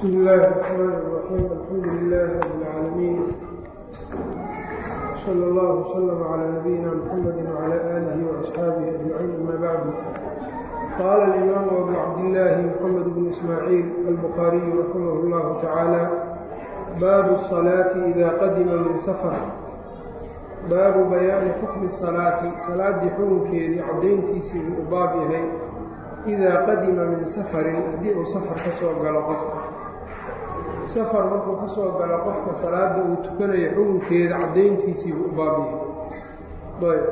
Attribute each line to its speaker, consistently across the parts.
Speaker 1: بسم الله الرحمن الرحيم الحمد لله رب العالمين صلى الله وسلم على نبينا محمد وعلى آله وأصحابه أجمعين أما بعد قال الإمام أبو عبد الله محمد بن إسماعيل البخاري رحمه الله تعالى باب الصلاة إذا قدم من سفر baabu bayaani xukmi salaati salaaddii xukunkeedii caddayntiisii buu u baab yahay idaa qadima min safarin haddii uu safar ka soo galo qofka safar markuu ka soo galo qofka salaadda uu tukanayo xukunkeeda caddayntiisii buu u baab yahay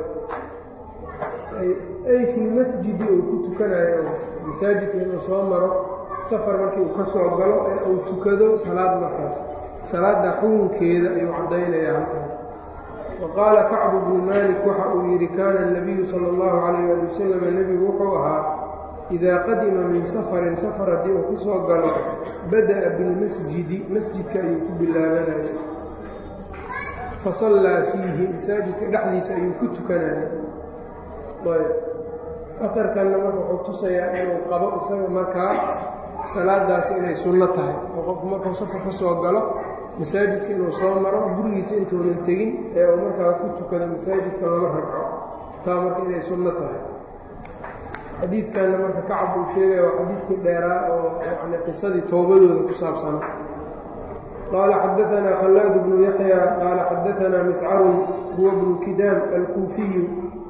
Speaker 1: ay filmasjidi uu ku tukanayo masaajidka inuu soo maro safar markii uu ka soo galo ee uu tukado salaad markaas salaadda xukunkeeda ayuu caddaynayaa halkan waqaala kacbu bnu maalik waxa uu yidhi kaana اnabiyu sala اllahu calayh ali wasalam nebigu wuxuu ahaa idaa qadima min safarin safar haddii uu ku soo galo bada'a bilmasjidi masjidka ayuu ku bilaabanaya fasallaa fiihi masaajidka dhexdiisa ayuu ku tukanaya ayb aharkanna marka wuxuu tusayaa inuu qabo isaga markaa salaadaasi inay sunno tahay oo qofku markuu safar ka soo galo masaajidka inuu soo maro gurigiisa intuunan tegin ee uu markaa ku tukado masaajidka lama ragco taa marka inay sunno tahay xadiidkanna marka kacab uu sheegaya waa xadiidkii dheeraa oo yani qisadii toobadooda ku saabsana qaala xadaanaa khallaad bnu yaxya qaala xadaanaa miscarun huwa bnu kidaam alkuufiyu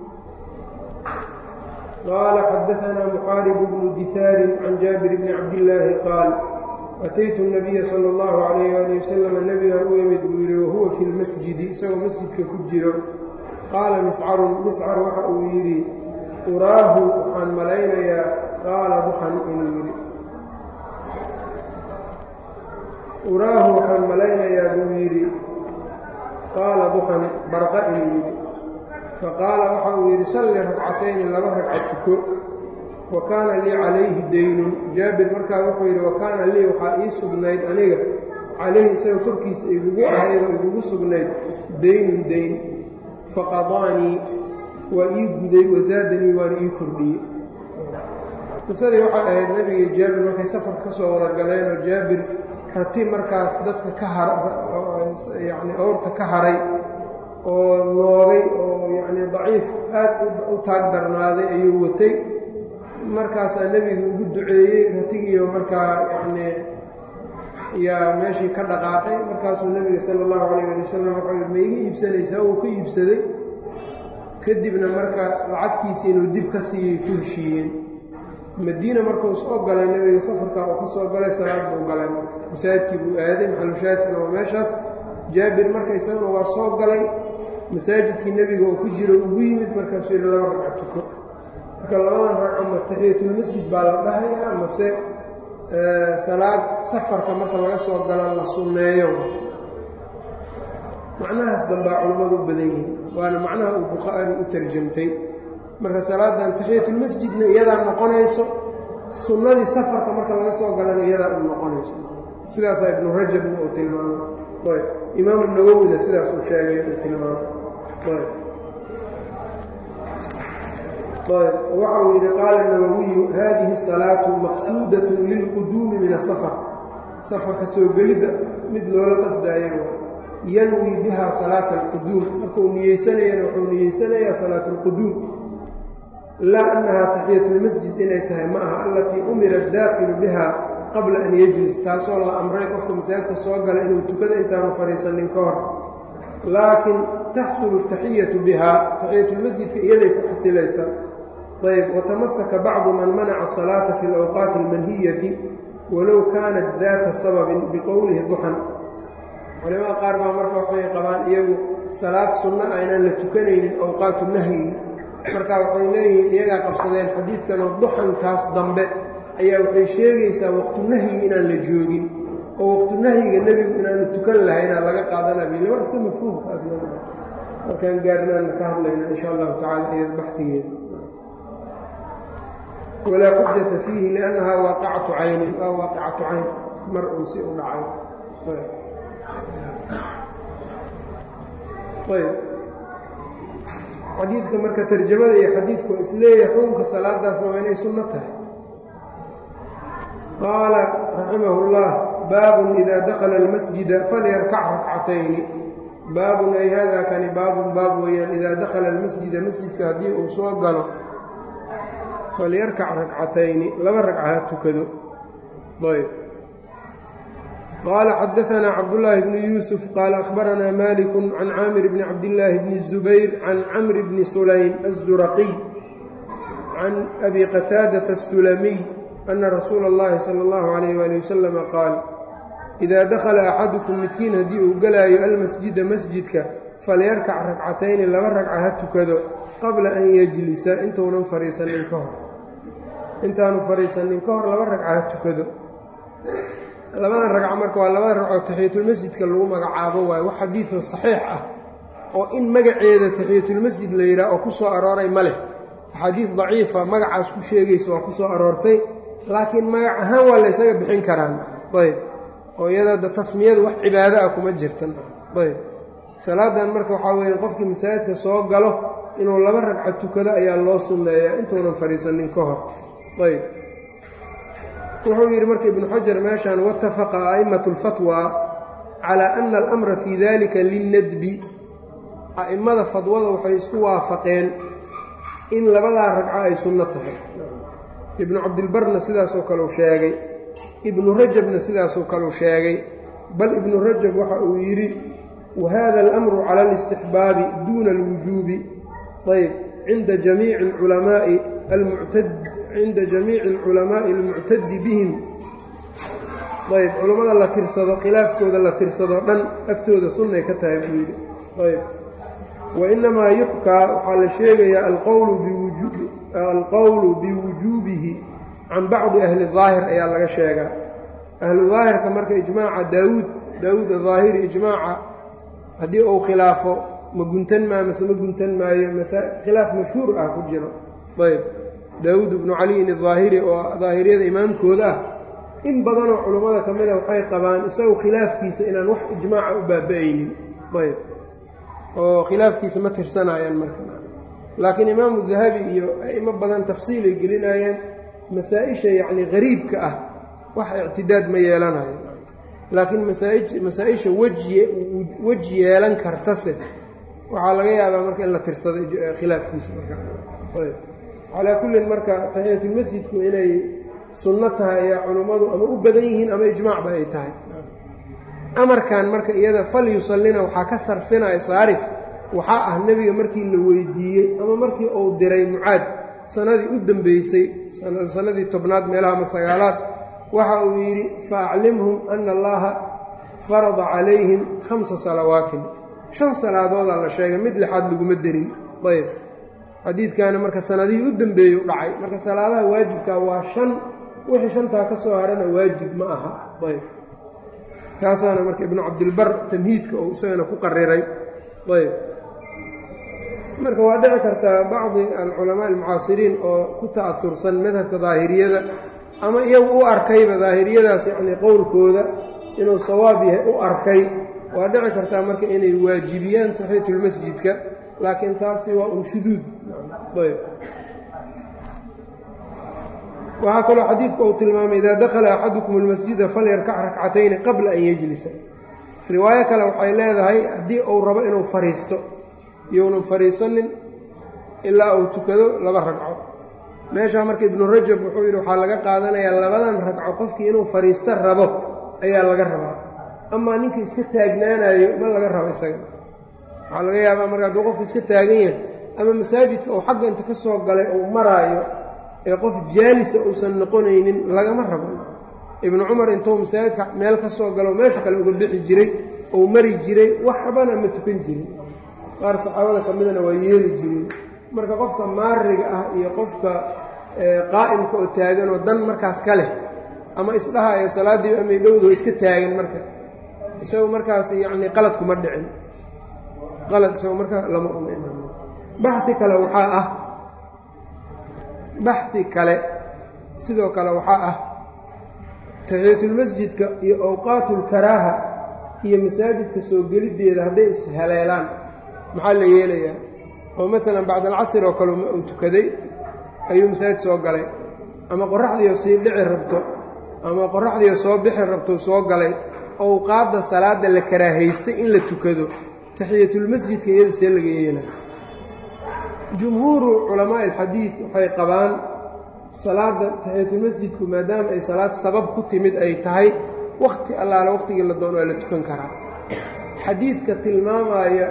Speaker 1: qaala xadaanaa muxaarib bnu dihaarin can jaabir bni cabdillaahi qaal ataytu nabiya sala allahu calayh ali wasalam nebigaan u imid buu yidhi wahuwa fi lmasjidi isagoo masjidka ku jiro qaala miscarun miscar waxa uu yidhi uraahu waxaan malaynayaa qaala duxan inuu yidhi uraahu waxaan malaynayaa buu yidhi qaala duxan barqa inuu yidhi faqaala waxa uu yidhi salli ragcatayni laba ragca tuko wa kaana lii calayhi daynun jaabir markaa wuxuu yidhi wa kaana lii waxaa ii sugnayd aniga calayhi isaga korkiisa igugu ahayd oo igugu sugnayd daynun dayn faqadaanii waa ii guday wasaadanii waana ii kordhiyey qisadii waxay ahayd nebigii jaabir markay safar ka soo wada galeenoo jaabir rati markaas dadka ka hayacni awrta ka haray oo noogay oo yacni daciif aad u taag darnaaday ayuu watay markaasaa nebiga ugu duceeyey ratigiiyo markaa yacnii yaa meeshii ka dhaqaaqay markaasuu nebiga sala allahu calayh ali wasalam wuxuu yidhi ma iga iibsanaysaa wuu ka iibsaday kadibna marka lacagtiisii inuu dib ka siiyey ku heshiiyeen madiina markuu soo galay nebiga safarkaa uu ka soo galay salaad buu galay marka masaajidkii buu aaday maxalushaadkina waa meeshaas jaabir marka isaguna waa soo galay masaajidkii nebiga oo ku jiro ugu yimid markaasuu yidhi laba ragca tuko marka labadan ragco ma taxiyatulmasjid baa la dhahayaa mase salaad safarka marka laga soo galo la sunneeyo macnahaas dambaa culammadu u badan yihiin waana macnaha uu bukhaari u tarjamtay marka salaadan taxiyatulmasjidna iyadaa noqonayso sunnadii safarka marka laga soo galana iyadaa u noqonayso sidaasaa ibnu rajabna uu tilmaamay ayb imaamu nawowina sidaas uu sheegay uu tilmaamay ayb waxa uu yidhi qaala nawowiyu haadihi salaatu maqsuudatun lilquduumi min asafar safarka soo gelidda mid loola qasdaayo yanwi biha salaata alquduum markuu niyeysanayana wuxuu niyeysanayaa salaat alquduum laa annahaa taxiyatulmasjid inay tahay ma aha allatii umira addaakilu biha qabla an yejlis taasoo la amray qofka masaajidka soo gala inuu tukada intaanu fadhiisanin ka hor laakiin taxsulu taxiyatu biha taxiyatulmasjidka iyaday ku xasilaysaa ayb watamasaka bacdu man manaca asalaata fi alawqaati almanhiyati walow kaanat daata sababin biqowlihi duxan culimada qaar baa marka waxay qabaan iyagu salaad sunno ah inaan la tukanaynin awqaatu nahyiga marka waxay leeyihiin iyagaa qabsadeen xadiidkanoo duxankaas dambe ayaa waxay sheegaysaa waqtu nahyi inaan la joogin oo waqtu nahyiga nebigu inaanu tukan lahaynaa laga qaadana bile waa iska mafhuumkaas markaan gaarnaanna ka hadlayna insha allahu tacala iyada baxdigeeda walaa xujata fiihi liannahaa waaqicatu caynin waa waaqicatu cayn mar uun si u dhacay ayb xadiidka marka tarjamada iyo xadiidku waa isleeyahay xukunka salaadaasna waa inay sunno tahay qaala raximah اllah baabun idaa dakhala almasjida falyarkac rakcatayni baabun ay hada kani baabun baab weeyaan idaa dakhala almasjida masjidka haddii uu soo galo falyarkac rakcatayni laba ragca ha tukado ayb qaala xadaanaa cabdullaahi bnu yuusuf qaala akhbaranaa maliku can caamir bni cabdillaahi bni الzubayr can camri bni sulaym الzuraqiy can abi qataadata الsulamiy ana rasuula اllahi sala اllahu alayh wali wasalama qaal idaa dakhala axadukum midkiin haddii uu gelaayo almasjida masjidka falyarkac rakcatayni laba ragca ha tukado qabla an yejlisa intuunan fariisanin ka hor intaanu fariisanin ka hor laba ragca ha tukado labadan ragco marka waa labada ragcoo taxiyatulmasjidka lagu magacaabo waayo wax xadiidoo saxiix ah oo in magaceeda taxiyatulmasjid la yidhaah oo ku soo arooray ma leh axaadiid daciifa magacaas ku sheegaysa waa ku soo aroortay laakiin magac ahaan waa laysaga bixin karaan ayb oo iyada tasmiyadu wax cibaado ah kuma jirtan ayb salaadan marka waxaa weeye qofkii masaajidka soo galo inuu laba ragca tukado ayaa loo sunneeyaa intuunan fadhiisanin ka hor ayb wuxuu yidhi marka ibnu xajar meeshaan watafaqa a'immatu lfatwa calaa ana alamra fii dalika linnadbi a'immada fadwada waxay isku waafaqeen in labadaa ragco ay sunno tahay ibnu cabdilbarna sidaasoo kaleu sheegay ibnu rajabna sidaasoo kaleu sheegay bal ibnu rajab waxa uu yidhi wahada alamru cala alistixbaabi duuna alwujuubi ayb cinda jamiici alculamaai almuctad cinda jamiici alculamaa'i almuctadi bihim ayb culammada la tirsado khilaafkooda la tirsadoo dhan agtooda sunnay ka tahay buu yidhi ayb wainamaa yuxkaa waxaa la sheegayaa alqowlu biwujuubihi can bacdi ahli daahir ayaa laga sheegaa ahlu daahirka marka ijmaaca daawuud daawuud ahaahiri ijmaaca haddii uu khilaafo ma guntan maa mase ma guntan maayo khilaaf mashhuur ah ku jiro ayb daawuud ibnu caliyin ahaahiri oo daahiriyada imaamkooda ah in badanoo culummada ka mida waxay qabaan isagu khilaafkiisa inaan wax ijmaaca u baaba-aynin ayb oo khilaafkiisa ma tirsanayaan marka laakiin imaamu dahabi iyo a'imo badan tafsiilay gelinayaan masaa-isha yacni qariibka ah wax ictidaad ma yeelanayo laakiin masaa-isha wej yeelan kartase waxaa laga yaabaa marka in la tirsado khilaafkiisa markayb calaa kullin marka taxiyatulmasjidku inay sunno tahay ayaa culummadu ama u badan yihiin ama ijmaacba ay tahay amarkan marka iyada fal yusallina waxaa ka sarfinaya saarif waxaa ah nebiga markii la weydiiyey ama markii uu diray mucaad sanadii u dambeysay sanadii tobnaad meelaha ama sagaalaad waxa uu yidhi fa aclimhum ana allaha farada calayhim khamsa salawaatin shan salaadoodaa la sheegay mid lixaad laguma derin ayb xadiidkaana marka sanadihii u dambeeyey u dhacay marka salaadaha waajibkaa waa shan wixii shantaa ka soo harana waajib ma aha ayb kaasaana marka ibnu cabdilbar tamhiidka uu isagana ku qariray ayb marka waa dhici kartaa bacdi alculamaa almucaasiriin oo ku ta'asursan madhabka daahiriyada ama iyagu u arkayba daahiriyadaas yacnii qowlkooda inuu sawaab yahay u arkay waa dhici kartaa marka inay waajibiyaan taxiyatulmasjidka laakiin taasi waa un shuduud ayb waxaa kaloo xadiidku uu tilmaamay idaa dakhala axadukum almasjida falyarkac rakcatayni qabla an yejlisa riwaayo kale waxay leedahay haddii uu rabo inuu fariisto iyounan fariisanin ilaa uu tukado laba ragco meeshaa marka ibnu rajab wuxuu yidhi waxaa laga qaadanayaa labadan ragco qofkii inuu fariisto rabo ayaa laga rabaa amaa ninka iska taagnaanayo ma laga rabo isaga waxaa laga yaabaa marka hadduu qofku iska taagan yahay ama masaajidka uu xagga inta ka soo galay uu maraayo ee qof jaalisa uusan noqonaynin lagama rabo ibnu cumar intuu masaajidka meel ka soo galo meesha kale uga bixi jiray uu mari jiray waxbana ma tukan jirin qaar saxaabada ka midana waa yeeli jireen marka qofka maariga ah iyo qofka qaa'imka oo taagan oo dan markaas ka leh ama isdhahaya salaaddiiba amay dhowdo iska taagan marka isagu markaas yacni qalad kuma dhicin qalad isagu marka lama uma imaan baxi kale waxaa ah baxi kale sidoo kale waxaa ah taxiyatulmasjidka iyo awqaatulkaraaha iyo masaajidka soo geliddeeda hadday ishaleelaan maxaa la yeelayaa oo maalan bacd alcasr oo kale uu tukaday ayuu masaajid soo galay ama qoraxdiioo sii dhici rabto ama qoraxdiiyo soo bixi rabtou soo galay owqaadda salaadda la karaahaystay in la tukado taxiyatulmasjidka iyada see laga yeelay jumhuuru culamaa'i alxadiid waxay qabaan salaadda taxiyatulmasjidku maadaama ay salaad sabab ku timid ay tahay wakhti allaale wakhtigii la doono waa la tukan karaa xadiidka tilmaamaya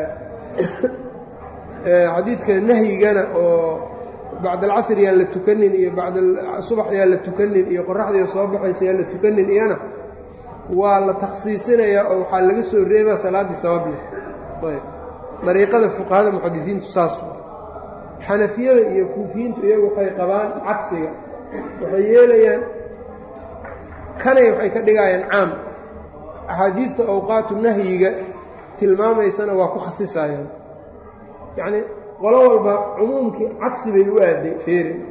Speaker 1: xadiidka nahyigana oo bacd alcasr yaan la tukanin iyo bacdasubax yaan la tukanin iyo qoraxdiiyo soo baxaysa yaan la tukanin iyana waa la takhsiisinayaa oo waxaa laga soo reebaa salaaddii sabab leh ayb dariiqada fuqahada muxadisiintu saas xanafiyada iyo kuufiyiintu iyagu waxay qabaan cagsiga waxay yeelayaan kanay waxay ka dhigayaan caam axaadiidta awqaatu nahyiga tilmaamaysana waa ku khasisayaan yacnii qolo walba cumuumkii cagsi bay u aaday feerin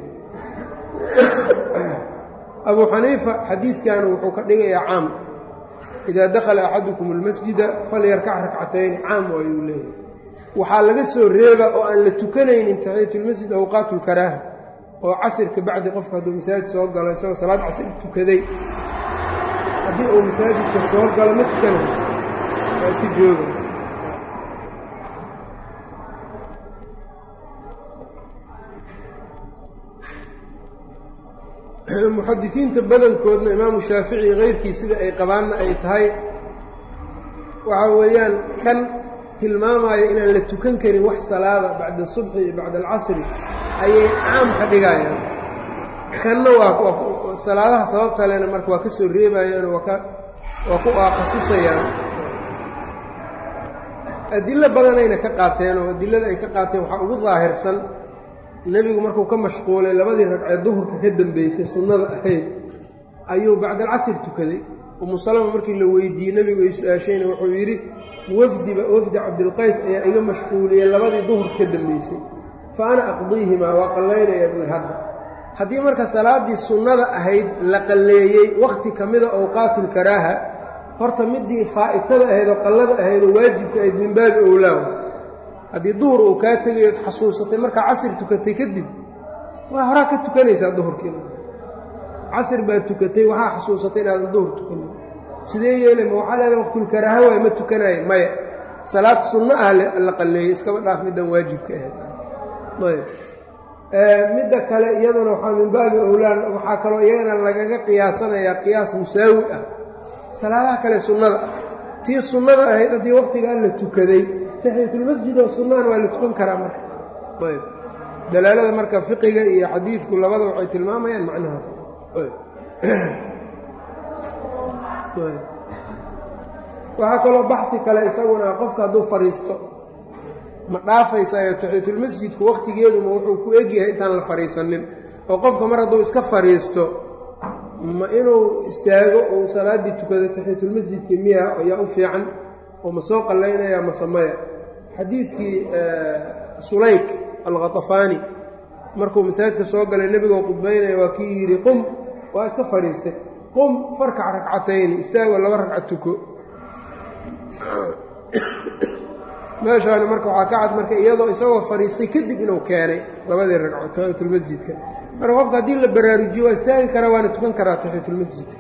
Speaker 1: abuu xaniifa xadiidkan wuxuu ka dhigayaa caam idaa dakhala axadukum almasjida falyarkac rakcatayni caam waayuu leeyahay waxaa laga soo reeba oo aan la tukanaynin taxiyatulmasjid awqaatu lkaraaha oo casirka bacdi qofka hadduu masaajid soo galo isagoo salaad casir tukaday haddii uu masaajidka soo galo ma tukanayo waa iska jooga muxadisiinta badankoodna imaamu shaafici keyrkii sida ay qabaanna ay tahay waxaa weeyaan kan tilmaamaya inaan la tukan karin wax salaada bacda asubxi iyo bacda alcasri ayay caam ka dhigayaan kanna waa salaadaha sababta lena marka waa ka soo reebayaano waa ku aakhasisayaan adilo badanayna ka qaateen oo adilada ay ka qaateen waxaa ugu daahirsan nebigu markuu ka mashquulay labadii ragcee duhurka ka dambeysay sunnada ahayd ayuu bacdalcasr tukaday umu salama markii la weydiiyey nebigu ay su-aashayna wuxuu yidhi wafdiba wafdi cabdilqays ayaa iga mashquuliyey labadii duhurka ka dambeysay fa ana aqdiihimaa waa qallaynaya buui hadda haddii marka salaaddii sunnada ahayd la qalleeyey wakhti ka mida awqaatulkaraaha horta midii faa'itada ahayd oo qallada ahayd oo waajibka ahayd min baabi owlaaw haddii duhur uu kaa tegayood xasuusatay markaa casir tukatay kadib waa horaa ka tukanaysaa duhurkiina casir baad tukatay waxaa xasuusatay inaadan duhur tukanin sidee yeelay ma waxaa leedahay waqtulkaraaha waay ma tukanaayo maya salaad sunno ah la qalleeyey iskaba dhaaf middan waajibka ahayd ayb midda kale iyaduna waxaa min baabi owlaan waxaa kaloo iyagana lagaga qiyaasanayaa qiyaas musaawi ah salaadaha kale sunnada tii sunnada ahayd haddii waqtigaa la tukaday taxiyatulmasjid oo sunnaan waa la tukan karaa marka ayb dalaalada marka fiqiga iyo xadiidku labada waxay tilmaamayaan macnahaas waxaa kaloo baxfi kale isaguna qofka hadduu fadhiisto ma dhaafaysayo taxiyatulmasjidku wakhtigeeduma wuxuu ku egyahay intaan la fadhiisanin oo qofka mar hadduu iska fadhiisto ma inuu istaago uu salaaddii tukado taxiyatulmasjidka miya ayaa u fiican oo ma soo qallaynaya masamaya xadiidkii sulayk alkhatafaani markuu masaajidka soo galay nebigoo qudbaynaya waa kii yidhi qum waa iska fadhiistay qum farkac ragcatayni istaago laba ragca tuko meeshaani marka waxaa ka cad marka iyadoo isagoo fadhiistay kadib inuu keenay labadii ragco taxiyatulmasjidka marka qofka haddii la baraarujiyo waa istaagi karaa waana tukan karaa taxiyatulmasjidka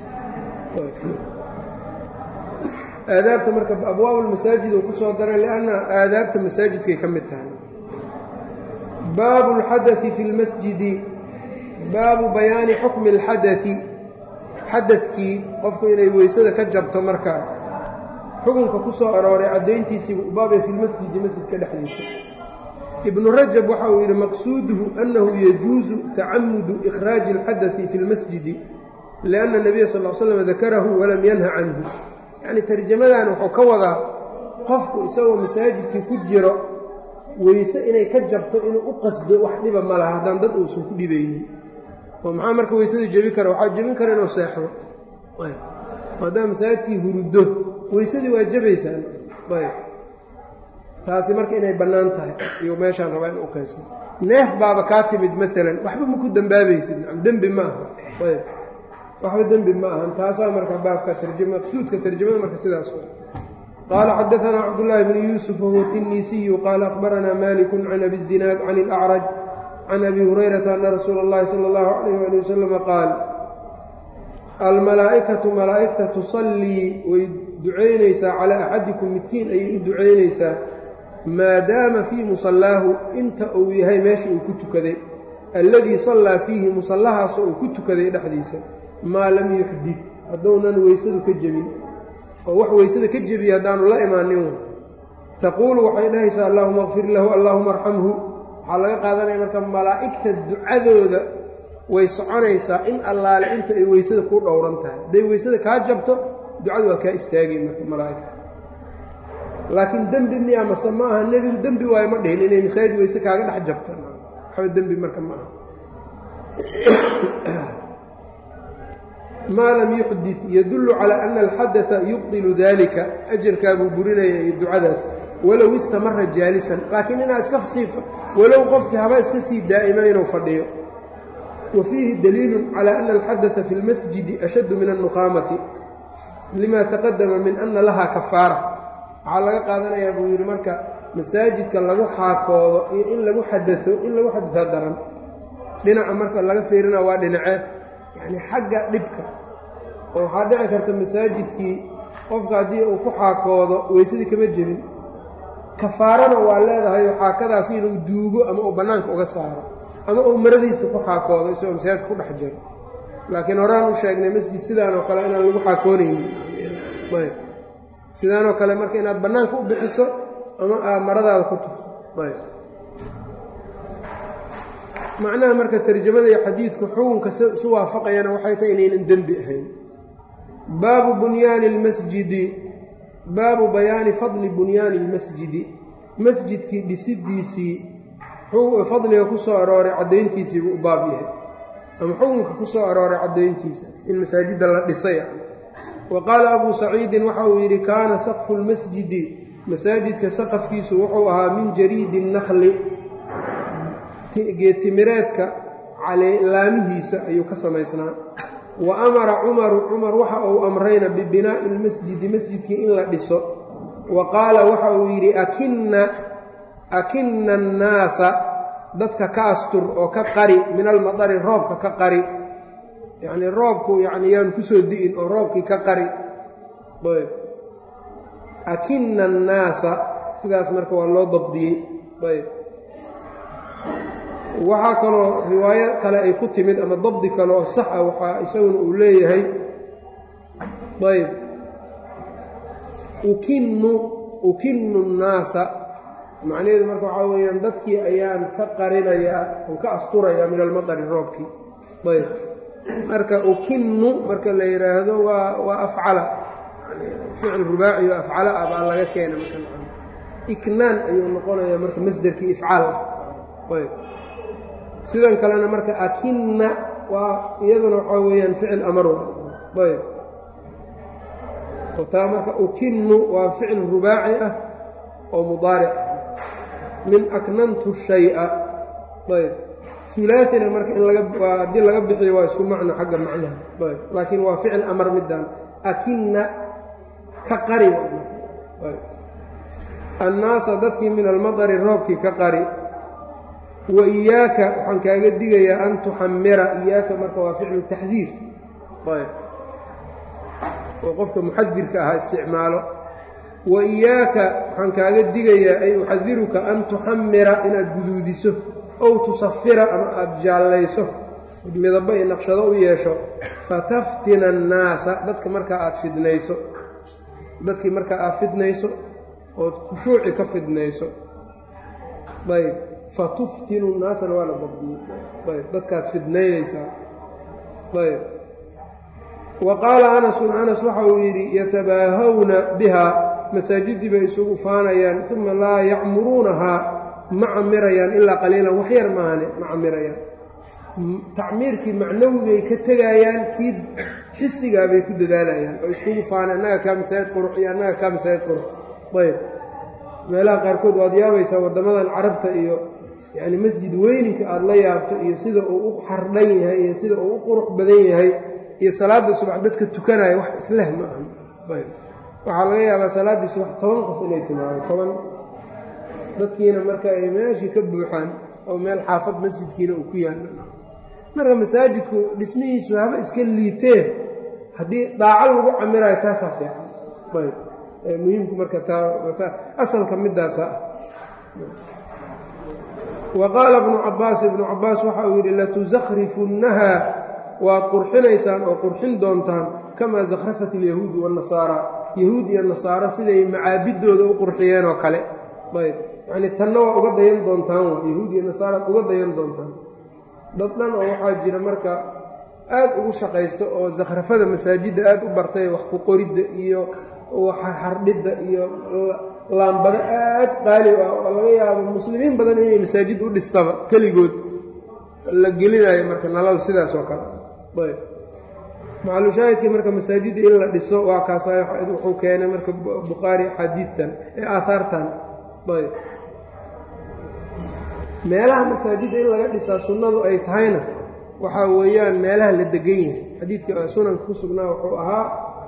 Speaker 1: aadaabta marka abwaab lmasaajid uu ku soo daray lianna aadaabta masaajidkay ka mid tahay baabu اlxadai fi اlmasjidi baabu bayaani xukmi اlxadai xadadkii qofku inay weysada ka jabto markaa xukunka ku soo arooray caddayntiisii baabay fi lmasjidi masjidka dhexdiisa ibnu rajab waxa uu yidhi maqsuuduhu annahu yajuusu tacamudu ikhraaji اlxadai fi اlmasjidi lianna nabiya sal l slam dakarahu walam yanha canhu yacni tarjamadan wuxuu ka wadaa qofku isagoo masaajidkii ku jiro weyse inay ka jabto inuu u qasdo wax dhiba ma laha haddaan dad uusan ku dhibaynin oo maxaa marka weysada jebi kara waxaa jebin kara inuu seexdo maadaama masaajidkii huruddo weysadii waa jebaysaan ayb taasi marka inay bannaan tahay iyo meeshaan rabaa in u kaysan neef baaba kaa timid maalan waxba ma ku dembaabaysid dembi ma aha ayb waxba dembi ma ahan taasaa marka baabka maqsuudka tarjamada marka sidaas qaala xadaanaa cabdulaahi bni yuusuf wahuwa tinisiyu qaala akhbaranaa maliku can abi zinaad can ilacraj can abi hurayrata ana rasuula اllahi sala اllahu alayh ali wasalama qaal almalaa'ikatu malaa'igta tusallii way ducaynaysaa calaa axadikum midkiin ayay u ducaynaysaa maadaama fii musallaahu inta uu yahay meesha uu ku tukaday alladii sallaa fiihi musallahaasoo uu ku tukaday dhexdiisa maa lam yuxdid haddounan weysadu ka jebin oo wax weysada ka jebiya haddaanu la imaanin taquulu waxay dhahaysaa allaahuma kfir lahu allaahuma arxamhu waxaa laga qaadanaya marka malaa'igta ducadooda way soconaysaa in allaale inta ay weysada ku dhowran tahay hadday weysada kaa jabto ducadu waa kaa istaagay marka malaa'igta laakiin dembi miya mase ma aha nebigu dembi waayo ma dhihin inay masaajid weyse kaaga dhex jabto waxba dembi marka ma aha maa lam yuxdid yadullu calaa ana alxadata yubdilu dalika ajarkaabuu burinaya iyo ducadaas walow istamara jaalisan laakiin inaa iska sii walow qofkii haba iska sii daa'ima inuu fadhiyo wa fiihi daliilun calaa ana alxadata fi lmasjidi ashaddu min alnuqaamati lima taqadama min ana lahaa kafaara waxaa laga qaadanayaa buu yidhi marka masaajidka lagu xaakoodo iyo in lagu xadao in lagu xadao daran dhinaca marka laga fiirina waa dhinacee yacni xagga dhibka oo waxaa dhici karta masaajidkii qofka haddii uu ku xaakoodo weysadii kama jebin kafaarana waa leedahay oo xaakadaasi inuu duugo ama uu bannaanka uga saaro ama uu maradiisa ku xaakoodo isagoo masaajidka ku dhex jiro laakiin horaan u sheegnay masjid sidaanoo kale inaan lagu xaakoonaynin ayb sidaanoo kale marka inaad bannaanka u bixiso ama aa maradaada ku tufto ayb macnaha marka tarjamada iyo xadiidku xukunka isu waafaqayana waxay tahay inaynan dembi ahayn baabu bunyaani اlmasjidi baabu bayaani fadli bunyaani اlmasjidi masjidkii dhisidiisii fadliga ku soo arooray caddayntiisii buu u baab yahay ama xukunka ku soo arooray caddayntiisa in masaajidda la dhisay wa qaala abuu saciidin waxa uu yidhi kaana saqfu lmasjidi masaajidka saqafkiisu wuxuu ahaa min jariidi الnakli geedtimireedka laamihiisa ayuu ka samaysnaa wa amara cumaru cumar waxa uu amrayna bibinaa'i ilmasjidi masjidkii in la dhiso wa qaala waxa uu yidhi akinna akinna annaasa dadka ka astur oo ka qari min almadari roobka ka qari yacnii roobku yacni yaanu kusoo di'in oo roobkii ka qari ayb akinna annaasa sidaas marka waa loo dabdiyey ayb waxaa kaloo riwaayo kale ay ku timid ama dabdi kale oo sax ah waxaa isaguna uu leeyahay ayb ukinnu ukinnu nnaasa macnaheedu marka waxaa weeyaan dadkii ayaan ka qarinayaa oo ka asturayaa min almadari roobkii ayb marka ukinnu marka la yidhaahdo waa waa afcala ficil rubaaci oo afcala ah baa laga keena marka iknaan ayuu noqonayaa marka masderkii ifcaal ah ayb sidan kalena marka akinna waa iyaduna waxaa weeyaan ficil amar ayb taa marka ukinnu waa ficil rubaaci ah oo mudaaric min aknantu shaya ayb hulaatina marka in laga haddii laga bixiyo waa isku macno xagga macnaha ayb laakiin waa ficil amar middan akinna ka qari annaasa dadkii min almadari roobkii ka qari wa iyaaka waxaan kaaga digayaa an tuxamira iyaaka marka waa ficlu taxdiir ayb oo qofka muxadirka ahaa isticmaalo wa iyaaka waxaan kaaga digayaa ay uxadiruka an tuxamira inaad guduudiso ow tusafira ama aada jaallayso midabo iyo naqshado u yeesho fataftina annaasa dadka markaa aada fidnayso dadkii markaa aad fidnayso ood khushuuci ka fidnayso ayb fatuftinu nnaasana waa la dabdiyey ayb dadkaad fidnaynaysaa ayb wa qaala anasun anas waxa uu yidhi yatabaahawna bihaa masaajidii bay isugu faanayaan uma laa yacmuruunahaa ma camirayaan ilaa qaliilan wax yar maane ma camirayaan tacmiirkii macnawigay ka tegaayaan kii xisigaa bay ku dadaalayaan oo iskugu faana annaga kaa masaajid qurux iyo annaga kaa masaajid qurux ayb meelaha qaarkood waad yaabaysaa waddamadan carabta iyo yacni masjid weyninka aada la yaabto iyo sida uu u xardhan yahay iyo sida uu u qurux badan yahay iyo salaadda subax dadka tukanaya wax isleh ma aha ayb waxaa laga yaabaa salaaddii subax toban qof inay timaado toban dadkiina marka ay meeshii ka buuxaan oo meel xaafad masjidkiina uu ku yaalla marka masaajidku dhismihiisu haba iska liiteen haddii daaco lagu camirayo taasaa fiican ayb muhiimku marka taa asalka midaasa wa qaala bnu cabaas ibnu cabaas waxa uu yidhi latusakrifunnaha waad qurxinaysaan oo qurxin doontaan kamaa zakrafat alyahuudu waannasaara yahuud iyo nasaaro siday macaabidooda u qurxiyeen oo kale ayb yacnii tanna waa uga dayan doontaan wa yahuud iyo nasaaraad uga dayan doontaan dad dhan oo waxaa jira marka aad ugu shaqaysto oo zakhrafada masaajidda aad u bartay wax ku qoridda iyo xardhidda iyo laambado aad qaali ah oo laga yaabo muslimiin badan inay masaajid u dhistaba keligood la gelinayo marka nalada sidaas oo kale ayb macalushaahidkii marka masaajidda in la dhiso waa kaasa wuxuu keenay marka bukhaari axaadiidtan ee aahaartan ayb meelaha masaajidda in laga dhisaa sunnadu ay tahayna waxaa weeyaan meelaha la degan yahay xadiidka sunanka ku sugnaa wuxuu ahaa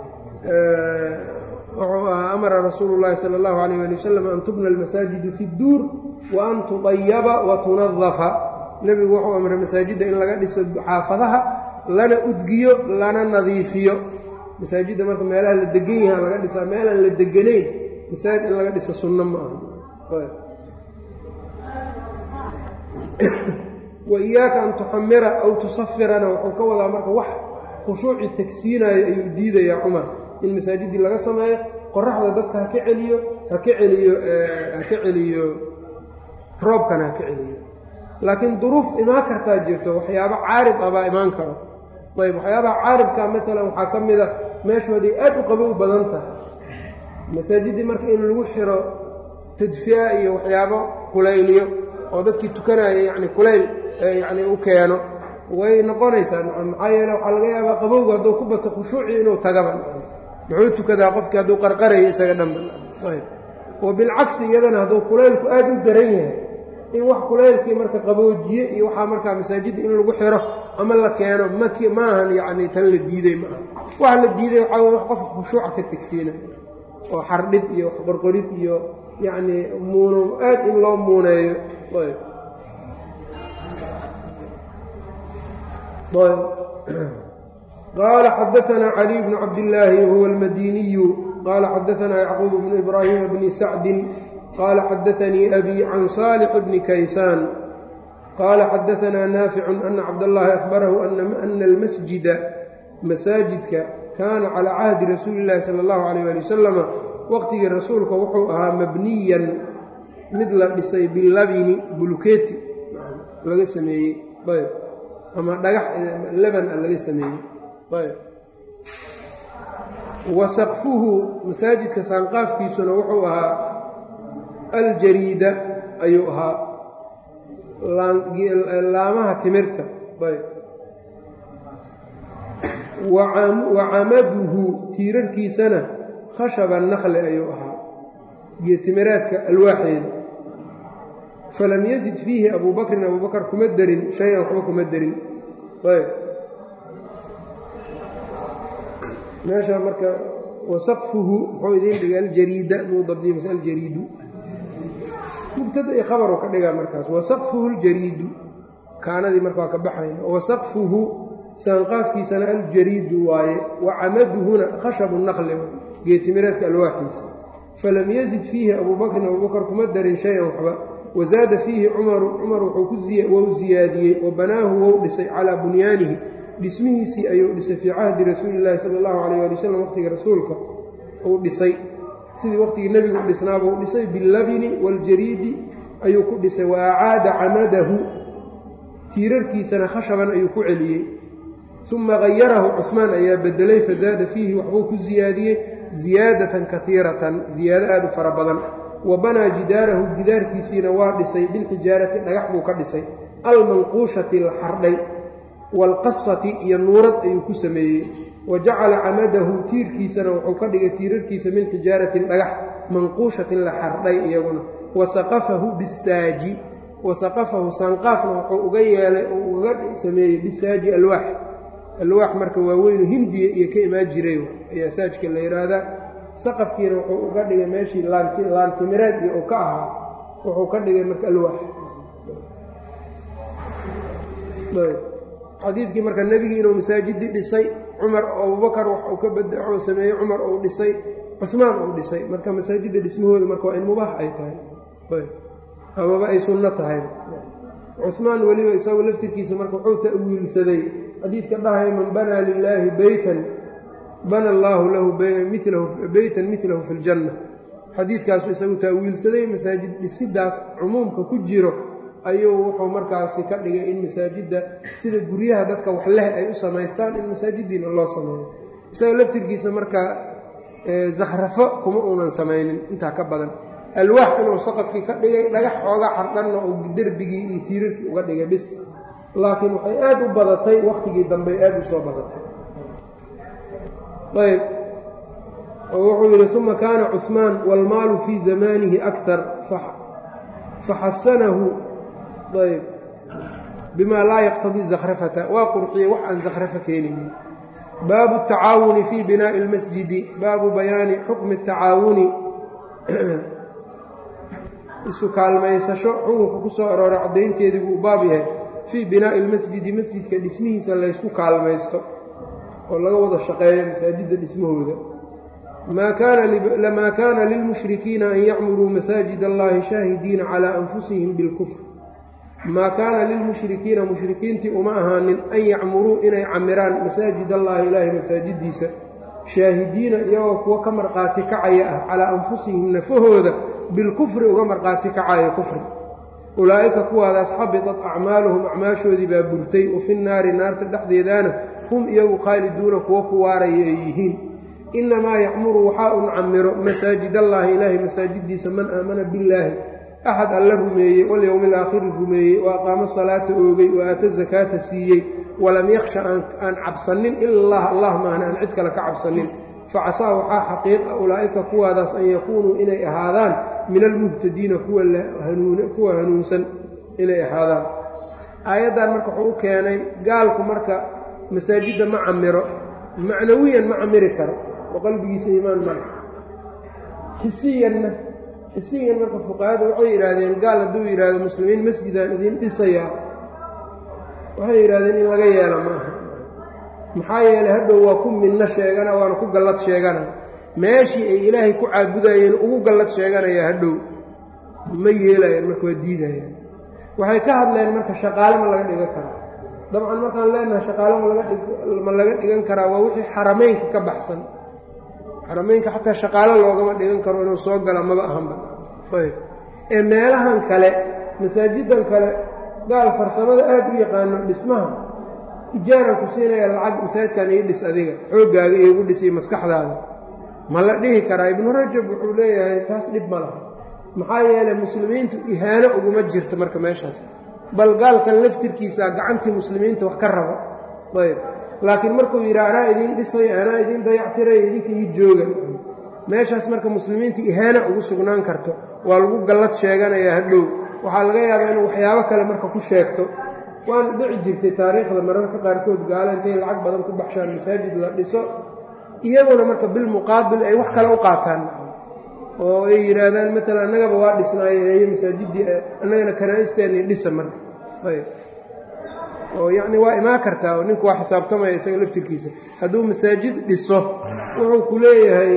Speaker 1: wuxuu ahaa amara rasuulu llaahi sala allahu alayh ali wasalam an tubna almasaajidu fi dduur wa an tudayaba wa tunadafa nebigu wuxuu amray masaajidda in laga dhiso xaafadaha lana udgiyo lana nadiifiyo masaajidda marka meelaha la degan yaha laga dhisaa meelaan la deganayn masaajid in laga dhisa sunno ma aha wa iyaaka an tuxamira aw tusafirana wuxuu ka wadaa marka wax khushuuci tagsiinayo ayuu diidayaa cumar in masaajiddii laga sameeyo qoraxda dadka ha ka celiyo ha ka celiyo ha ka celiyo roobkana ha ka celiyo laakiin duruuf imaan kartaa jirto waxyaabo caarid ah baa imaan karo ayb waxyaabaha caaridka maalan waxaa ka mid a meeshooday aad u qabow badan tahay masaajiddii marka in lagu xiro tadfiya iyo waxyaabo kulayliyo oo dadkii tukanaya yacni kulayl yacni u keeno way noqonaysaa maxaa yeele waxaa laga yaabaa qabowga hadduu ku bato khushuucii inuu tagaba muxuu tukadaa qofkii hadduu qarqarayo isaga dhanba ayb wa bilcagsi iyadana hadduu kulaylku aad u daran yahay in wax kulaylkii marka qaboojiye iyo waxaa markaa masaajidda in lagu xiro ama la keeno mak maahan yacni tan la diiday ma aha waxa la diiday waxaa weye wax qofka khushuuca ka tegsiinayo oo xardhid iyo wax qorqorid iyo yacni muuno aad in loo muuneeyo ayb qaala xadaanaa caliy bnu cabdillaahi wahuwa almadiniyu qaala xadaanaa yacquub bnu ibraahima bni sacdin qaala xadaanii abii can saalix bni kaysaan qaala xadaanaa naaficun ana cabdallaahi ahbarahu ana almasjida masaajidka kaana calaa cahdi rasuuli llaahi sala allahu calayh ali wasalama waqtigii rasuulka wuxuu ahaa mabniyan mid la dhisay bilabini bulkeeti laga sameeyey ayb ama dhagax leban a laga sameeyey ayb wa saqfuhu masaajidka saanqaafkiisuna wuxuu ahaa aljariida ayuu ahaa laamaha timirta ayb wa camaduhu tiirarkiisana khashaba nakli ayuu ahaa geetimireedka alwaaxeeda falam yazid fiihi abuu bakrin abuu bakar kuma derin shay-an waxba kuma derin ayb meesha marka wasaqfuhu muxuu idiin dhigay aljariida muu dabdiya mase aljariidu mubtada iyo khabaru ka dhigaa markaas wasaqfuhu aljariidu kaanadii marka waa ka baxayna wasaqfuhu saanqaafkiisana aljariidu waaye wa camaduhuna khashabu naqli geetimireedka alwaaxiisa falam yazid fiihi abuu bakrin abuu bakar kuma darin shay-an waxba wazaada fiihi cumaru cumar wou ziyaadiyey wa banaahu wou dhisay calaa bunyaanihi dhismihiisii ayuu dhisay fii cahdi rasuuli illaahi sala allahu calayh ali wasalam waqtiga rasuulka uu dhisay sidii waqtigii nebigu u dhisnaaba uu dhisay billabini waljariidi ayuu ku dhisay wa acaada camadahu tiirarkiisana khashaban ayuu ku celiyey uma gayarahu cuhmaan ayaa bedelay fazaada fiihi waxbuu ku ziyaadiyey ziyaadatan kaiiratan ziyaado aad u fara badan wa banaa jidaarahu gidaarkiisiina waa dhisay bilxijaarati dhagax buu ka dhisay almanquushati la xardhay waalqasati iyo nuurad ayuu ku sameeyey wa jacala camadahu tiirkiisana wuxuu ka dhigay tiirarkiisa min xijaaratin dhagax manquushatin la xardhay iyaguna wa saqafahu bisaaji wa saqafahu saanqaafna wuxuu uga yeelay uu uga sameeyey bisaaji alwaax alwaax marka waaweynu hindiya iyo ka imaan jiray ayaa saajka la yidhaahdaa saqafkiina wuxuu uga dhigay meeshii laantimireed iyo uu ka ahaa wuxuu ka dhigay marka alwaax xadiidkii marka nebigii inuu masaajidii dhisay cumar abubakar wax uu ka bada sameeyey cumar uu dhisay cumaan uu dhisay marka masaajidda dhismahooda marka waa in mubaax ay tahay amaba ay sunno tahay cumaan weliba isagu laftirkiisa marka wuxuu ta'wiilsaday xadiidka dhahaya man banaa lilaahi beytan bana allaahu lahu beytan milahu fi ljanna xadiidkaasu isagu ta'wiilsaday masaajid dhisidaas cumuumka ku jiro ayuu wuxuu markaasi ka dhigay in masaajidda sida guryaha dadka wax leh ay u samaystaan in masaajiddiina loo sameeyo isaga laftirkiisa marka zakhrafo kuma uunan samaynin intaa ka badan alwaax inuu saqafkii ka dhigay dhagax xoogaa xardhanna uu derbigii iyo tiirarkii uga dhigay bis laakiin waxay aad u badatay wakhtigii dambe aad u soo badatay ayb oo wuxuu yidhi uma kaana cuثmaan wاlmaalu fii zamanihi akar faxasanahu ayb bima laa yaqtadii zakhrafata waa qurxiyey wax aan zakhrafa keenaynin baabu الtacaawuni fii binaaءi اlmasjidi baabu bayaani xukmi الtacaawuni isu kaalmaysasho xukunka ku soo arooray caddaynteedii buu baab yahay fii binaa'i ilmasjidi masjidka dhismihiisa laysku kaalmaysto oo laga wada shaqeeyo masaajidda dhismahooda lamaa kaana lilmushrikiina an yacmuruu masaajid allahi shaahidiina calaa anfusihim bilkufr maa kaana lilmushrikiina mushrikiintii uma ahaanin an yacmuruu inay camiraan masaajid allahi ilaahay masaajiddiisa shaahidiina iyagoo kuwo ka marqaati kacaya ah calaa anfusihim nafahooda bilkufri uga marqaati kacayo kufri ulaa'ika kuwaadaas xabitat acmaaluhum acmaashoodii baa burtay wa fi nnaari naarta dhexdeedaana hum iyagu khaaliduuna kuwo ku waaraya ay yihiin innamaa yacmuru waxaa un camiro masaajidallaahi ilaahay masaajiddiisa man aamana billaahi axad alla rumeeyey walyowmi alaakhiri rumeeyey wa aqaamo salaata oogay wa aata zakaata siiyey walam yakhsha aan cabsanin ila allah allah maahna aan cid kale ka cabsanin facasaa waxaa xaqiiqa ulaa'ika kuwaadaas an yakuunuu inay ahaadaan min almuhtadiina kuwa hanuunsan inay ahaadaan aayaddan marka wuxuu u keenay gaalku marka masaajidda ma camiro macnawiyan ma camiri karo oo qalbigiisa iimaan male xisiyanna xisiyan marka fuqahada waxay yidhaahdeen gaal hadduu yidhaahdo muslimiin masjidaan idiin dhisayaa waxay yidhahdeen in laga yeela ma aha maxaa yeelay hadhow waa ku midno sheegana waana ku gallad sheegana meeshii ay ilaahay ku caabudayeen ugu gallad sheeganaya hadhow ma yeelayaan marka waa diidayaan waxay ka hadleen marka shaqaale ma laga dhigan karaa dabcan markaan leenahay shaqaale ma laga dhigan karaa waa wixii xarameynka ka baxsan xarameynka xataa shaqaale loogama dhigan karo inuu soo gala maba ahanba ayb ee meelahan kale masaajidan kale gaal farsamada aad u yaqaano dhismaha ijaaran ku siinaya lacag masaajidkan ii dhis adiga xooggaaga iigu dhis iyo maskaxdaada ma la dhihi karaa ibnu rajab wuxuu leeyahay taas dhib ma laha maxaa yeelay muslimiintu ihaano uguma jirto marka meeshaas bal gaalkan laftirkiisaa gacantii muslimiinta wax ka rabo ayb laakiin markuu yidhi anaa idiin dhisayo anaa idiin dayactirayo idinka ii jooga meeshaas marka muslimiinta ihaana ugu sugnaan karto waa lagu gallad sheeganayaa hadhow waxaa laga yaabaa inuu waxyaabo kale marka ku sheegto waana dhici jirtay taariikhda mararka qaarkood gaala intay lacag badan ku baxshaan masaajid la dhiso iyaguna marka bilmuqaabil ay wax kale u qaataan oo ay yidhaahdaan maalan annagaba waa dhisnaayo eeyo masaajiddii annagana kanaa'isteennii dhisa marka ayb oo yacni waa imaan kartaa oo ninku waa xisaabtamaya isaga laftirkiisa hadduu masaajid dhiso wuxuu ku leeyahay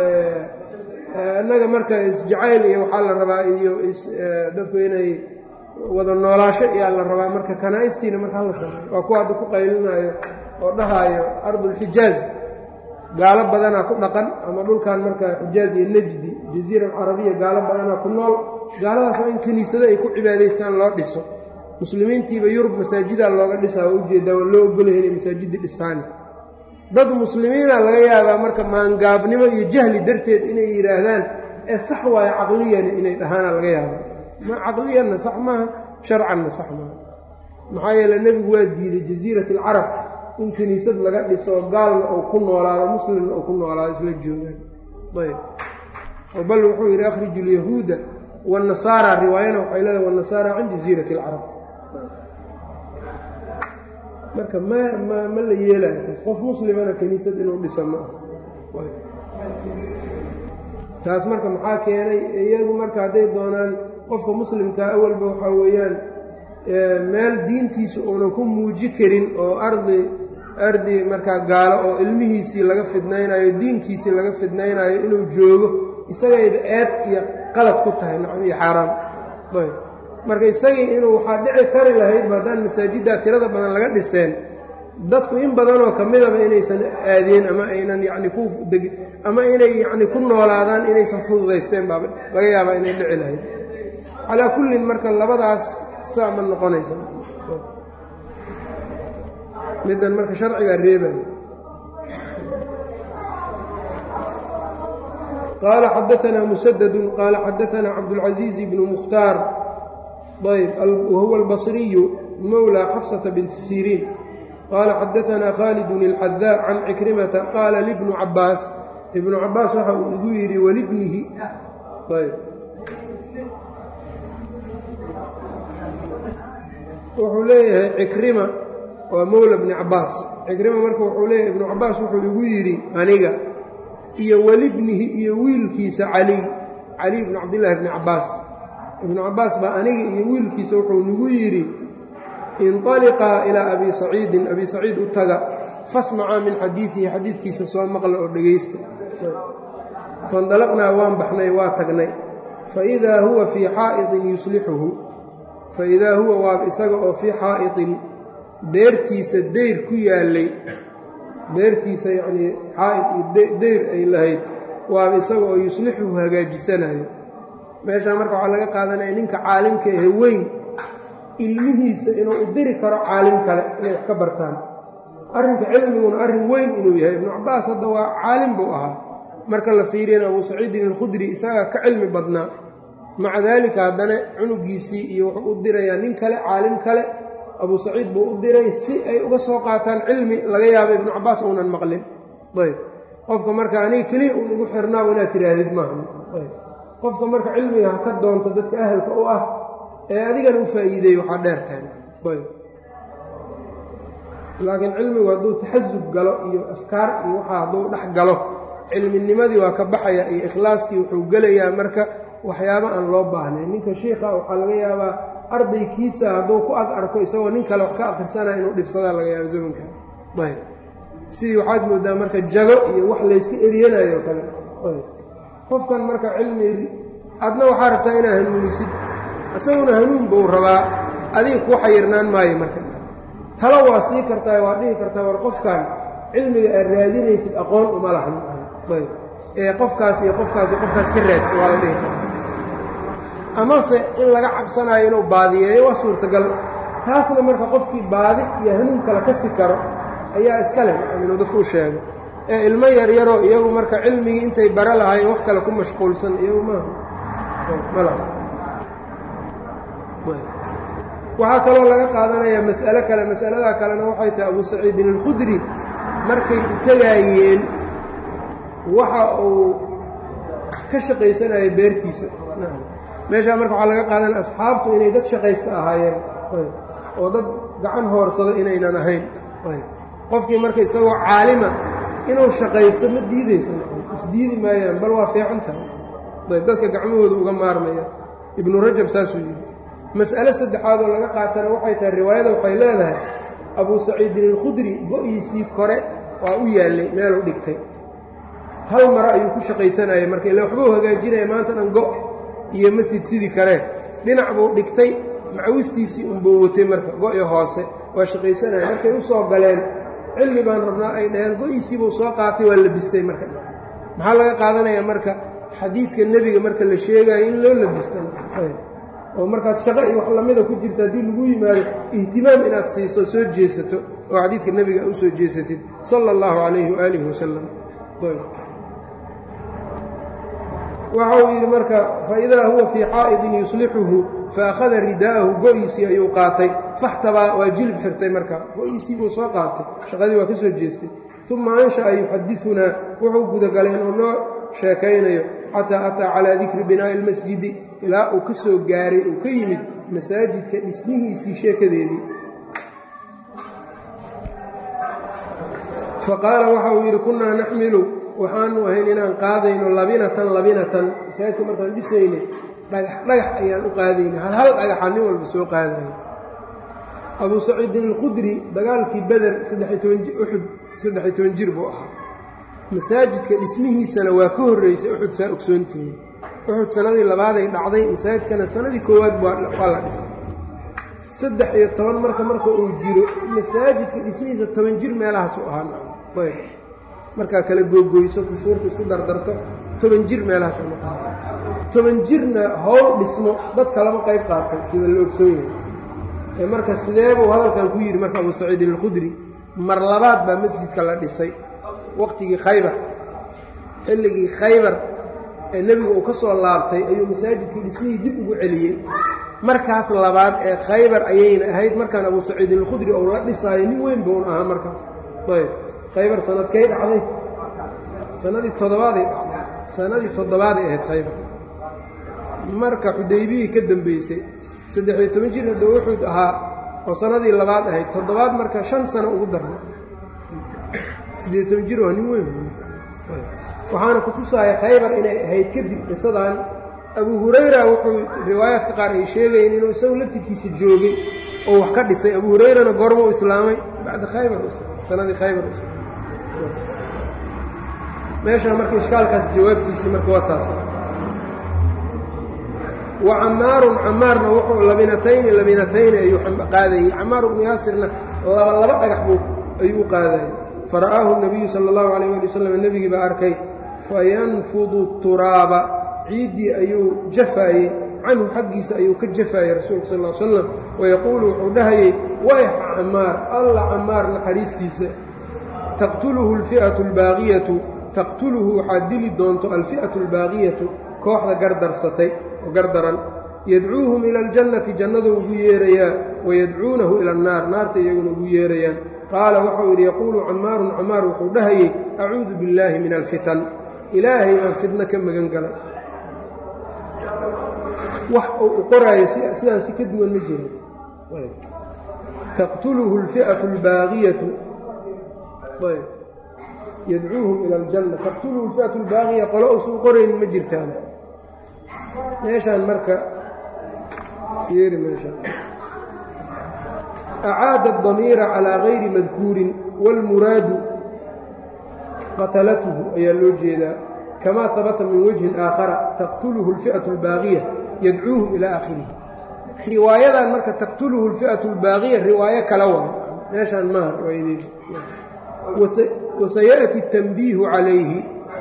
Speaker 1: annaga marka isjacayl iyo waxaa la rabaa iyo dadku inay wada noolaasho iyaa la rabaa marka kanaa'istiina marka hala sameeyo waa kuwa hadda ku qaylinaayo oo dhahaayo ardulxijaaz gaalo badanaa ku dhaqan ama dhulkan marka xijaaz iyo najdi jaziira alcarabiya gaalo badanaa ku nool gaaladaas waa in kiniisado ay ku cibaadaystaan loo dhiso muslimiintiiba yurub masaajidaa looga dhisaa waa ujeedaa waa loo ogolaya inay masaajidda dhistaani dad muslimiina laga yaabaa marka maangaabnimo iyo jahli darteed inay yidhaahdaan ee sax waayo caqliyani inay dhahaana laga yaabaa ma caqliyanna sax maaha sharcanna sax maaha maxaa yeele nebigu waa diiday jaziirat alcarab in kiniisad laga dhiso gaalna uu ku noolaado muslimna uu ku noolaado isla joogaan ayb oo bal wuxuu yidhi akhriju lyahuuda waannasaara riwaayana waxay leedahay waannasaara can jaziirati alcarab marka ma ma ma la yeelayo qof muslimana kiniisad inuu dhisa ma ah taas marka maxaa keenay iyagu marka hadday doonaan qofka muslimkaa awalba waxaa weeyaan meel diintiisa uunan ku muuji karin oo ardi ardi markaa gaalo oo ilmihiisii laga fidnaynayo diinkiisii laga fidnaynayo inuu joogo isagayba eed iyo qalad ku tahay nacam iyo xaaraam ayb marka isagii inuu waxaa dhici kari lahaydba haddaan masaajiddaa tirada badan laga dhiseen dadku in badanoo ka midaba inaysan aadeen ama aynan yacni ku deg ama inay yacni ku noolaadaan inaysan fududaysteen baaba laga yaabaa inay dhici lahayd calaa kullin marka labadaas saa ma noqonaysa middan marka sharcigaa reebaya qaala xadaanaa musadadun qaala xadaanaa cabdulcasiiz bnu mukhtaar ayb wahuwa albasriyu mowlى xafsata binti siriin qaala xadaanaa khaalidun اlxadaa can cikrimata qaala libnu cabaas ibnu cabaas waxa uu igu yidhi walibnihi ayb wuxuu leeyahay cikrima waa mowla bni cabaas cikrima marka wuxuu leeyahay ibnu cabaas wuxuu igu yidhi aniga iyo welibnihi iyo wiilkiisa caliy caliy bni cabdillaahi bni cabaas ibnu cabaas baa aniga iyo wiilkiisa wuxuu nagu yidhi inطaliqaa ilaa abi saciidin abi saciid u taga fasmacaa min xadiidihi xadiidkiisa soo maqla oo dhegaysta faindalaqnaa waan baxnay waa tagnay faidaa huwa fii xaa'iطin yuslixuhu faidaa huwa waaba isaga oo fii xaa'iطin beertiisa deyr ku yaallay beertiisa yacnii xaa'id iyo deyr ay lahayd waaba isaga oo yuslixuhu hagaajisanayo meeshaa marka waxaa laga qaadanaya ninka caalimka ahe weyn ilmihiisa inuu u diri karo caalim kale inay wax ka bartaan arrinka cilmiguna arrin weyn inuu yahay ibnu cabaas hadda waa caalim buu ahaa marka la fiiriyana abuu saciidin alkhudri isagaa ka cilmi badnaa maca daalika haddana cunugiisii iyo wuxuu u dirayaa nin kale caalim kale abuu saciid buu u diray si ay uga soo qaataan cilmi laga yaabo ibnu cabaas uunan maqlin ayb qofka marka aniga keliya uun igu xirnaabu inaad tidhaahdid maaha qofka marka cilmiga ha ka doonto dadka ahalka u ah ee adigana u faa'iideey waxaa dheertahay ayb laakiin cilmigu hadduu taxasub galo iyo afkaar iyo waxaa hadduu dhex galo cilminimadii waa ka baxaya iyo ikhlaaskii wuxuu gelayaa marka waxyaabo aan loo baahnayn ninka shiikha waxaa laga yaabaa ardaykiisa hadduu ku ag arko isagoo nin kale wax ka akhrisanaya inuu dhibsadaa laga yaabo zamanka ayb sidii waxaad moodaa marka jago iyo wax layska eriyanayo kale ayb qofkan marka cilmi adna waxaa rabtaa inaa hanuunisid isaguna hanuun buu rabaa adiga kuu xayirnaan maayo marka talo waa sii kartaa waa dhihi kartaa war qofkan cilmiga aad raadinaysid aqoon uma lahan ayb ee qofkaas iyo qofkaas iyo qofkaas ka raadsa waa la dhihi karaa amase in laga cabsanayo inuu baadiyeeyo waa suurtagal taasna marka qofkii baadi iyo hanuun kale ka si karo ayaa iska leh inuu dadku u sheego ee ilmo yaryaroo iyagu marka cilmigii intay bara lahaayeen wax kale ku mashquulsan iyagu maaha ma laha waxaa kaloo laga qaadanayaa mas'alo kale mas'aladaa kalena waxay tahay abuu saciidin alkhudri markay u tegaayeen waxa uu ka shaqaysanaya beertiisa meeshaa marka waxaa laga qaadanaya asxaabtu inay dad shaqaysta ahaayeen oo dad gacan hoorsado inaynan ahayn qofkii marka isagoo caalima inuu shaqaysto ma diidaysa isdiidi maayaan bal waa fiican tahay ayb dadka gacmahooda uga maarmaya ibnu rajab saasuu yidhi mas'ale saddexaad oo laga qaatana waxay tahay riwaayada waxay leedahay abuu saciidin alkhudri go-iisii kore waa u yaallay meeluu dhigtay hal mare ayuu ku shaqaysanayay marka ila waxbuu hagaajinaya maanta dhan go' iyo masjid sidii kale dhinac buu dhigtay macawistiisii unbuu watay marka go-i hoose waa shaqaysanaya markay u soo galeen cilmi baan rabnaa ay dhaheen go-iisiibuu soo qaatay waa labistay marka maxaa laga qaadanayaa marka xadiidka nebiga marka la sheegayo in loo labista oo markaad shaqo iyo wax lamida ku jirta haddii lagu yimaado ihtimaam inaad siiso soo jeesato oo xadiidka nebiga u soo jeesatid sala allahu calayhi waaalihi wasalam waxa uu yidhi marka faidaa huwa fii xaa'idin yuslixuhu faakhada ridaa'ahu go-iisii ayuu qaatay faxtabaa waa jilib xirtay marka go-iisii buu soo qaatay shaqadii waa ka soo jeestay uma ansha'a yuxadiunaa wuxuu gudagalay inuu noo sheekaynayo xataa ataa calaa dikri binaa'i ilmasjidi ilaa uu ka soo gaaray uu ka yimid masaajidka dhismihiisii sheekadeedii faqaala waxa uu yidhi kunnaa naxmilu waxaanu ahayn inaan qaadayno labinatan labinatan masaajidka markaan dhisaynay dhagax dhagax ayaan u qaadaynay hal hal dhagaxa nin walba soo qaadaya abuu saciidin alkhudri dagaalkii beder saddexiy toban uxud saddexiy toban jir buu ahaa masaajidka dhismihiisana waa ka horreysay uxud saa ogsoontihiin uxud sanadii labaaday dhacday masaajidkana sanadii koowaad waa la dhisay saddex iyo toban marka marka uu jiro masaajidka dhismihiisa toban jir meelahaasu ahaa ayb markaa kala googoyso kusuurta isku dardarto toban jir meelahaas toban jirna howl dhismo dadka lama qayb qaato sida la ogsoon yahay marka sideebuu hadalkan ku yidhi marka abuu saciidin alkhudri mar labaad baa masjidka la dhisay waqtigii khaybar xilligii khaybar ee nebigu uu ka soo laabtay ayuu masaajidkii dhismihii dib ugu celiyey markaas labaad ee khaybar ayayna ahayd markaan abuu saciidin alkhudri ou la dhisaayo nin weyn buun ahaa markaas ayb khaybar sanadkay dhacday sanadii toddobaaday dhacday sanadii toddobaaday ahayd khaybar marka xudaybiyii ka dambeysay saddexiyo toban jir hadda uxud ahaa oo sanadii labaad ahayd toddobaad marka shan sano ugu darna siddeed toban jir waa nin weyn waxaana ku tusaaya khaybar inay ahayd kadib qisadan abuu hurayra wuxuu riwaayaadka qaar ay sheegayeen inuu isagu laftirkiisa joogay oo wax ka dhisay abuu hurayrana goorma u islaamay bacda khaybar sanadii khaybar meeshaa marka ishkaalkaas jawaabtiisii marka waa taas wa camaarun camaarna wuxuu labinatayni labinatayni ayuu qaadayey camaar ibnu yaasirna laba laba dhagax buu ayuu u qaadayey fara'aahu nabiyu sala allahu calayh ali wasalam nebigii baa arkay fayanfudu turaaba ciiddii ayuu jafaayey canhu xaggiisa ayuu ka jafaayey rasuulka sal l slam wayaquulu wuxuu dhahayey wayx camaar alla camaar naxariistiisa taqtuluhu alfi'atu albaaqiyatu taqtuluhu waxaad dili doonto alfi'atu albaaqiyatu kooxda gardarsatay oo gardaran yadcuuhum ila aljannati jannaduu ugu yeerayaa wayadcuunahu ila annaar naarta iyaguna ugu yeerayaan qaala waxau yidhi yaquulu camaarun camaar wuxuu dhahayey acuudu billaahi min alfitan ilaahay baan fitno ka magan galay wax uu u qoraayo sidaan si ka duwan ma jiro taqtuluhu alfi'atu albaaqiyatu yadcuuhum ila aljanna taqtuluhu alfi'atu albaaqiya qolo uusan qorayn ma jirtaan meeshaan marka yeeri meeshaan acaada adamiira calaa gayri madkuurin wاlmuraadu qatalatuhu ayaa loo jeedaa kamaa habata min wajhin aakhara taqtuluhu alfi'atu albaaqiya yadcuuhum ilaa aakhirihi riwaayadan marka taqtuluhu alfi'atu albaaqiya riwaayo kala waa meeshaan maaha riwaayadeedu wasayaأti اtanbiihu calayhi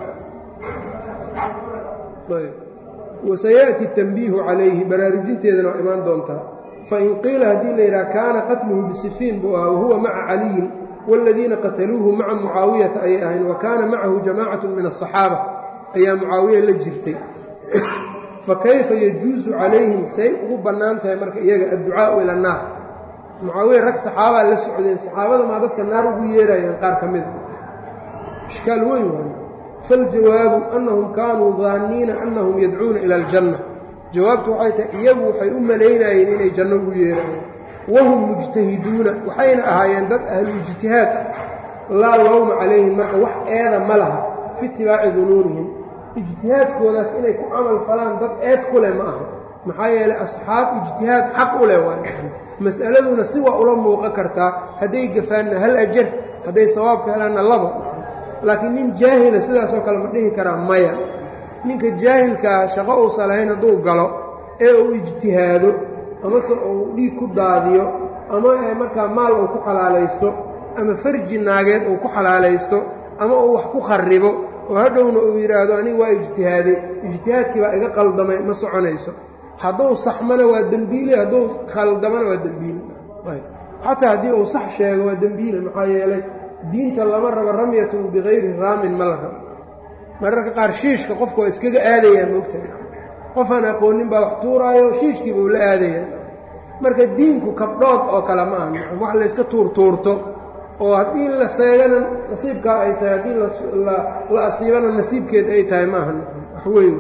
Speaker 1: wasayaأti اtanbiihu calayhi baraarujinteedana waa imaan doontaa fain qiila haddii la yidhaha kaana qatluhu bisifiin buu ahaa wahuwa maca caliyin wاladiina qataluuhu maca mucaawiyata ayay ahayn wa kaana macahu jamacaة min الصaxaaba ayaa mucaawiya la jirtay fakayfa yajuusu calayhim say ugu bannaan tahay marka iyaga adducaau ila annaar mucaawiya rag saxaabaa la socdeen saxaabada maa dadka naar ugu yeerayaan qaar ka mida ishkaal weyn waay faljawaabu annahum kaanuu daanniina annahum yadcuuna ila aljanna jawaabtu waxay tahay iyagu waxay u malaynayeen inay janno ugu yeerayaan wahum mujtahiduuna waxayna ahaayeen dad ahlu ijtihaad ah laa lowma calayhim marka wax eeda ma laha fi itibaaci dunuurihim ijtihaadkoodaas inay ku camal falaan dad eed ku leh ma aha maxaa yeelay asxaab ijtihaad xaq u leh waay mas'aladuna si waa ula muuqan kartaa hadday gafaanna hal ajar hadday sawaabka helaanna laba laakiin nin jaahila sidaasoo kale ma dhihi karaa maya ninka jaahilkaa shaqo uusan lahayn hadduu galo ee uu ijtihaado amase uu dhiig ku daadiyo ama markaa maal uu ku xalaalaysto ama farji naageed uu ku xalaalaysto ama uu wax ku kharibo oo hadhowna uu yidhaahdo aniga waa ijtihaaday ijtihaadkii baa iga qaldamay ma soconayso hadduu saxmana waa dembiile hadduu khaldamana waa dembiile xataa haddii uu sax sheego waa dembiile maxaa yeelay diinta lama rabo ramyatun bikayri raamin ma la rabo mararka qaar shiishka qofka waa iskaga aadayaa moogtahay qofaan aqoonin baa wax tuuraayo shiishkiiba uu la aadayaa marka diinku kabdhood oo kale ma aha wax layska tuurtuurto oo haddii la seegana nasiibkaa ay tahay haddii la asiibana nasiibkeed ay tahay ma aha wax weyn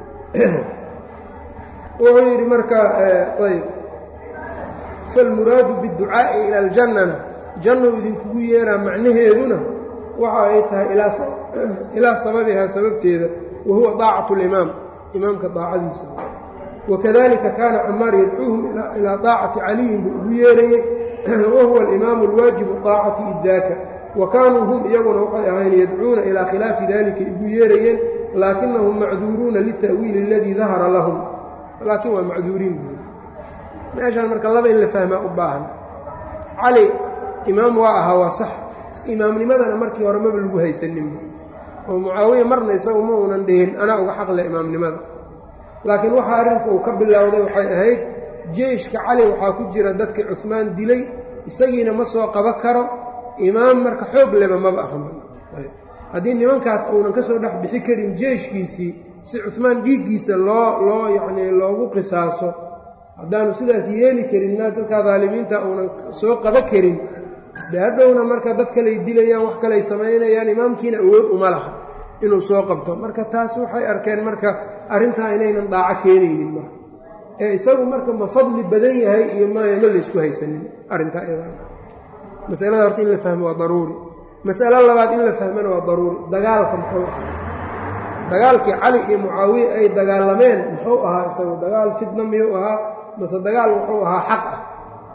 Speaker 1: wuxuu yidhi marka ayb falmuraadu biاdducaa'i ila aljannana jannou idinkugu yeeraa macnaheeduna waxa ay tahay ilaa sababihaa sababteeda wa huwa daacatu اlimaam imaamka daacadiisa wakadalika kaana camaar yadcuuhum ilaa daacati caliyin buu ugu yeerayey wahuwa alimaamu alwaajibu aacati iddaaka wa kaanuu hum iyaguna waxay ahayn yadcuuna ilaa khilaafi dalika igu yeerayeen laakinahum macduuruuna lita'wiili aladii dahara lahum laakiin waa macduuriin buuri meeshaan marka laba in la fahmaa u baahan cali imaam waa ahaa waa sax imaamnimadana markii hore maba lagu haysaninba oo mucaawiya marna isagu ma uunan dhihin anaa uga xaqle imaamnimada laakiin waxaa arrinku uu ka bilowday waxay ahayd jeyshka cali waxaa ku jira dadkii cuhmaan dilay isagiina ma soo qaba karo imaam marka xoog leba maba ahan haddii nimankaas uunan ka soo dhex bixi karin jeyshkiisii si cuhmaan dhiiggiisa loo loo yacnii loogu qisaaso haddaanu sidaas yeeli karin naa dadkaa daalimiinta uunan soo qaba karin de hadhowna marka dad kaley dilayaan wax kaley samaynayaan imaamkiina awood uma laha inuu soo qabto marka taas waxay arkeen marka arrintaa inaynan dhaaco keenaynin marka ee isagu marka ma fadli badan yahay iyo maya ma laysku haysanin arrintaa iyadaa masalada horta in la fahmo waa daruuri masalo labaad in la fahmana waa daruuri dagaalka muxuu ahaa dagaalkii cali iyo mucaawiye ay dagaalameen muxuu ahaa isagu dagaal fitna miyuu ahaa mase dagaal wuxuu ahaa xaq ah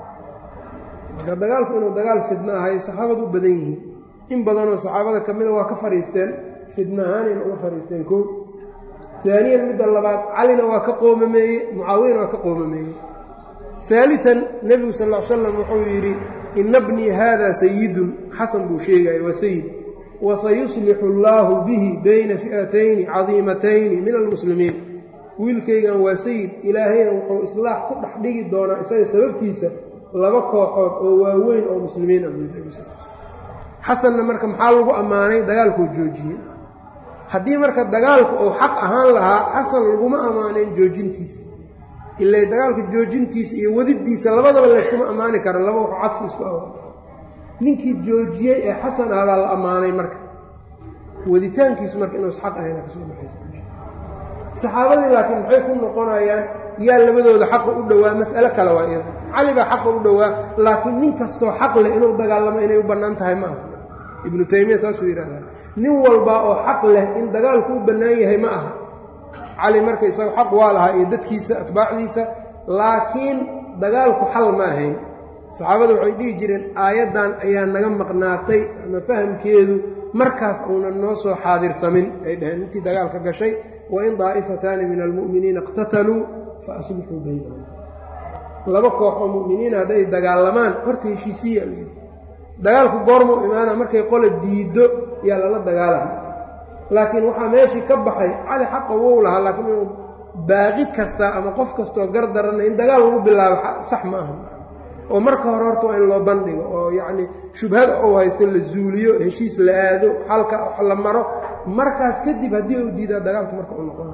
Speaker 1: marka dagaalku inuu dagaal fidno ahay saxaabadu u badan yihiin in badanoo saxaabada ka mida waa ka fadhiisteen fidna ahaanayna uga fadhiisteen koo haaniyan midda labaad calina waa ka qoomameeye mucaawiyana waa ka qoomameeye haalitan nebigu sal ll ly slam wuxuu yidhi ina bnii haada sayidun xasan buu sheegaya waa sayid wasayuslixu allaahu bihi bayna fi'atayni cadiimatayni min almuslimiin wiilkaygan waa sayid ilaahayna wuxuu islaax ku dhex dhigi doonaa isaga sababtiisa laba kooxood oo waaweyn oo muslimiin ah buui xasanna marka maxaa lagu ammaanay dagaalkuu joojiyey haddii marka dagaalku uu xaq ahaan lahaa xasan laguma ammaanayn joojintiisa ilaa dagaalka joojintiisa iyo wadidiisa labadaba layskuma ammaani kara laba wax cadsi isku awa ninkii joojiyey ee xasan ah baa la ammaanay marka waditaankiisu marka inuus xaq ahayna kasoo baxaysa saxaabadii laakiin maxay ku noqonayaan yaa labadooda xaqa u dhowaa mas'alo kale waa iyada cali baa xaqa u dhowaa laakiin nin kastoo xaq leh inuu dagaalamo inay u bannaan tahay ma aha ibnu taymiya saasuu yidhahdaa nin walbaa oo xaq leh in dagaalku u bannaan yahay ma aha cali marka isaga xaq waa lahaa iyo dadkiisa atbaacdiisa laakiin dagaalku xal ma ahayn saxaabada waxay dhihi jireen aayaddan ayaa naga maqnaatay ama fahamkeedu markaas uunan noo soo xaadirsamin ay dhaheen intii dagaalka gashay wain daa'ifataani min almu'miniina iqtataluu fa aslixuu baynahum laba koox oo mu'miniina hadday dagaalamaan horta heshiisiya layidhi dagaalku goormuu imaana markay qola diiddo yaa lala dagaalama laakiin waxaa meeshii ka baxay cali xaqa wou lahaa laakiin inuu baaqi kasta ama qof kastoo gar daranna in dagaal lagu bilaabo sax ma aha oo marka hore horta waa in loo bandhigo oo yacnii shubhada uu haysto la zuuliyo heshiis la aado xalka la maro markaas kadib haddii uu diidaa dagaalku marka u noqona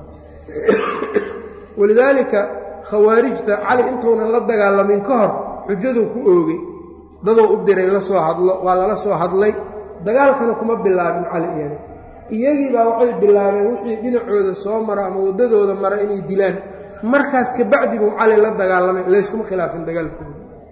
Speaker 1: walidaalika khawaarijta cali intuunan la dagaalamin ka hor xujaduu ku oogay dadoo u diray la soo hadlo waa lala soo hadlay dagaalkana kuma bilaabin cali iyaga iyagii baa waxay bilaabeen wixii dhinacooda soo mara ama waddadooda mara inay dilaan markaas kabacdi buu cali la dagaalamay layskuma khilaafin dagaalkooda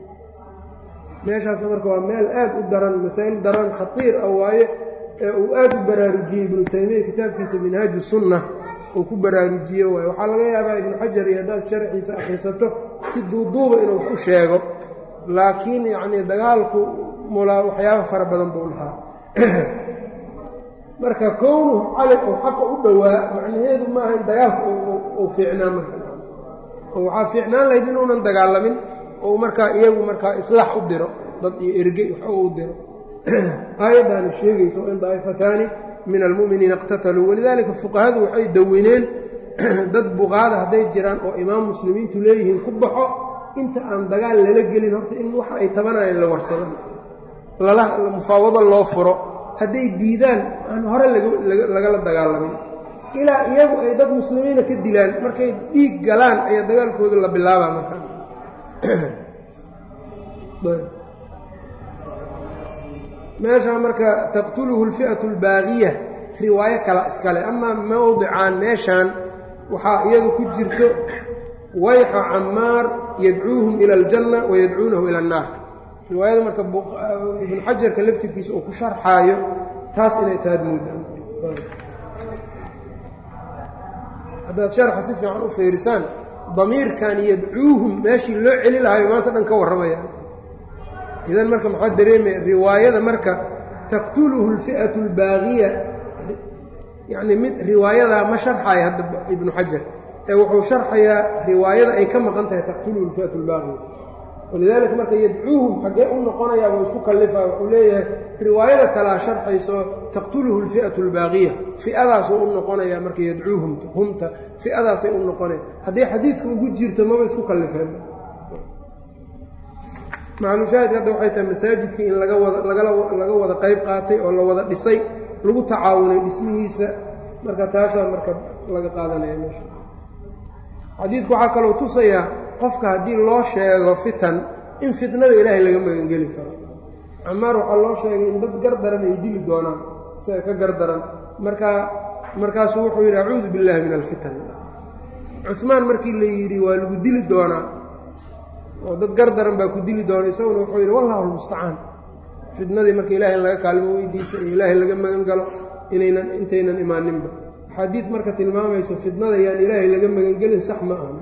Speaker 1: meeshaasna marka waa meel aad u daran masaa'il daran khatiir ah waaye ee uu aad u baraarujiyey ibnu taymiya kitaabkiisa minhaaju sunna uu ku baraarujiye waaye waxaa laga yaabaa ibnu xajar iyo haddaad sharxiisa akhrisato si duuduuba inuu wax u sheego laakiin yacnii dagaalku mulaa waxyaaba fara badan buu lahaa marka kownuhu cali uu xaqa u dhowaa macnaheedu maaha in dagaalku uu fiicnaa marka oo waxaa fiicnaan lahayd inuunan dagaalamin ou markaa iyagu markaa islaax u diro dad iyo erge wax u diro aayaddaani sheegayso in daa'ifataani min almu'miniina iqtataluu walidaalika fuqahadu waxay dawineen dad buqaada hadday jiraan oo imaam muslimiintu leeyihiin ku baxo inta aan dagaal lala gelin horta in waxa ay tabanayeen la warsado mufaawado loo furo hadday diidaan aan hore lagala dagaalamin ilaa iyagu ay dad muslimiina ka dilaan markay dhiig galaan ayaa dagaalkooda la bilaabaa markaa meeshaa marka taqtuluhu alfi'atu albaaqiya riwaayo kala iskale amaa mowdicaan meeshaan waxaa iyadu ku jirto wayxa camaar yadcuuhum ila aljanna wayadcuunahu ila annaar riwaayada marka ibnu xajarka laftirkiisa uu ku sharxaayo taas inay taad muudaan haddaad sharxa si fiican u fiirisaan damiirkan yadcuuhum meeshii loo celi lahayo maanta dhan ka warramayaan idan marka maxaa dareemaya riwaayada marka taqtuluhu alfi'atu albaaqiya yacni mid riwaayadaa ma sharxayo hadda ibnu xajar ee wuxuu sharxayaa riwaayada ay ka maqan tahay taqtuluhu alfi'atu albaaqiya walidaalika marka yadcuuhum xaggee u noqonayaa waa isku kallifaa wuxuu leeyahay riwaayada kalaa sharxayso taqtuluhu alfi'atu albaaqiya fi'adaasuu u noqonayaa marka yadcuuhumta humta fi'adaasay u noqonaya hadday xadiidka ugu jirto maba isku kallifeen maclushaahidka hadda waxay tahay masaajidka in laga wada laga wada qayb qaatay oo la wada dhisay lagu tacaawunay dhismihiisa marka taasaa marka laga qaadanaya meesha xadiidku waxaa kaloo tusayaa qofka haddii loo sheego fitan in fitnada ilaahay laga magangeli karo camaar waxaa loo sheegay in dad gardaran ay dili doonaan isaga ka gardaran markaa markaasuu wuxuu yidhi acuudu billaahi min alfitan cuhmaan markii la yidhi waa lagu dili doonaa oo dad gardaran baa ku dili doona isaguna wuxuu yidhi wallahu almustacaan fitnadii marka ilahay in laga kaalmo weydiisa iyo ilaahay laga magan galo inaynan intaynan imaaninba axaadiid marka tilmaamayso fitnada yaan ilaahay laga magangelin sax ma aha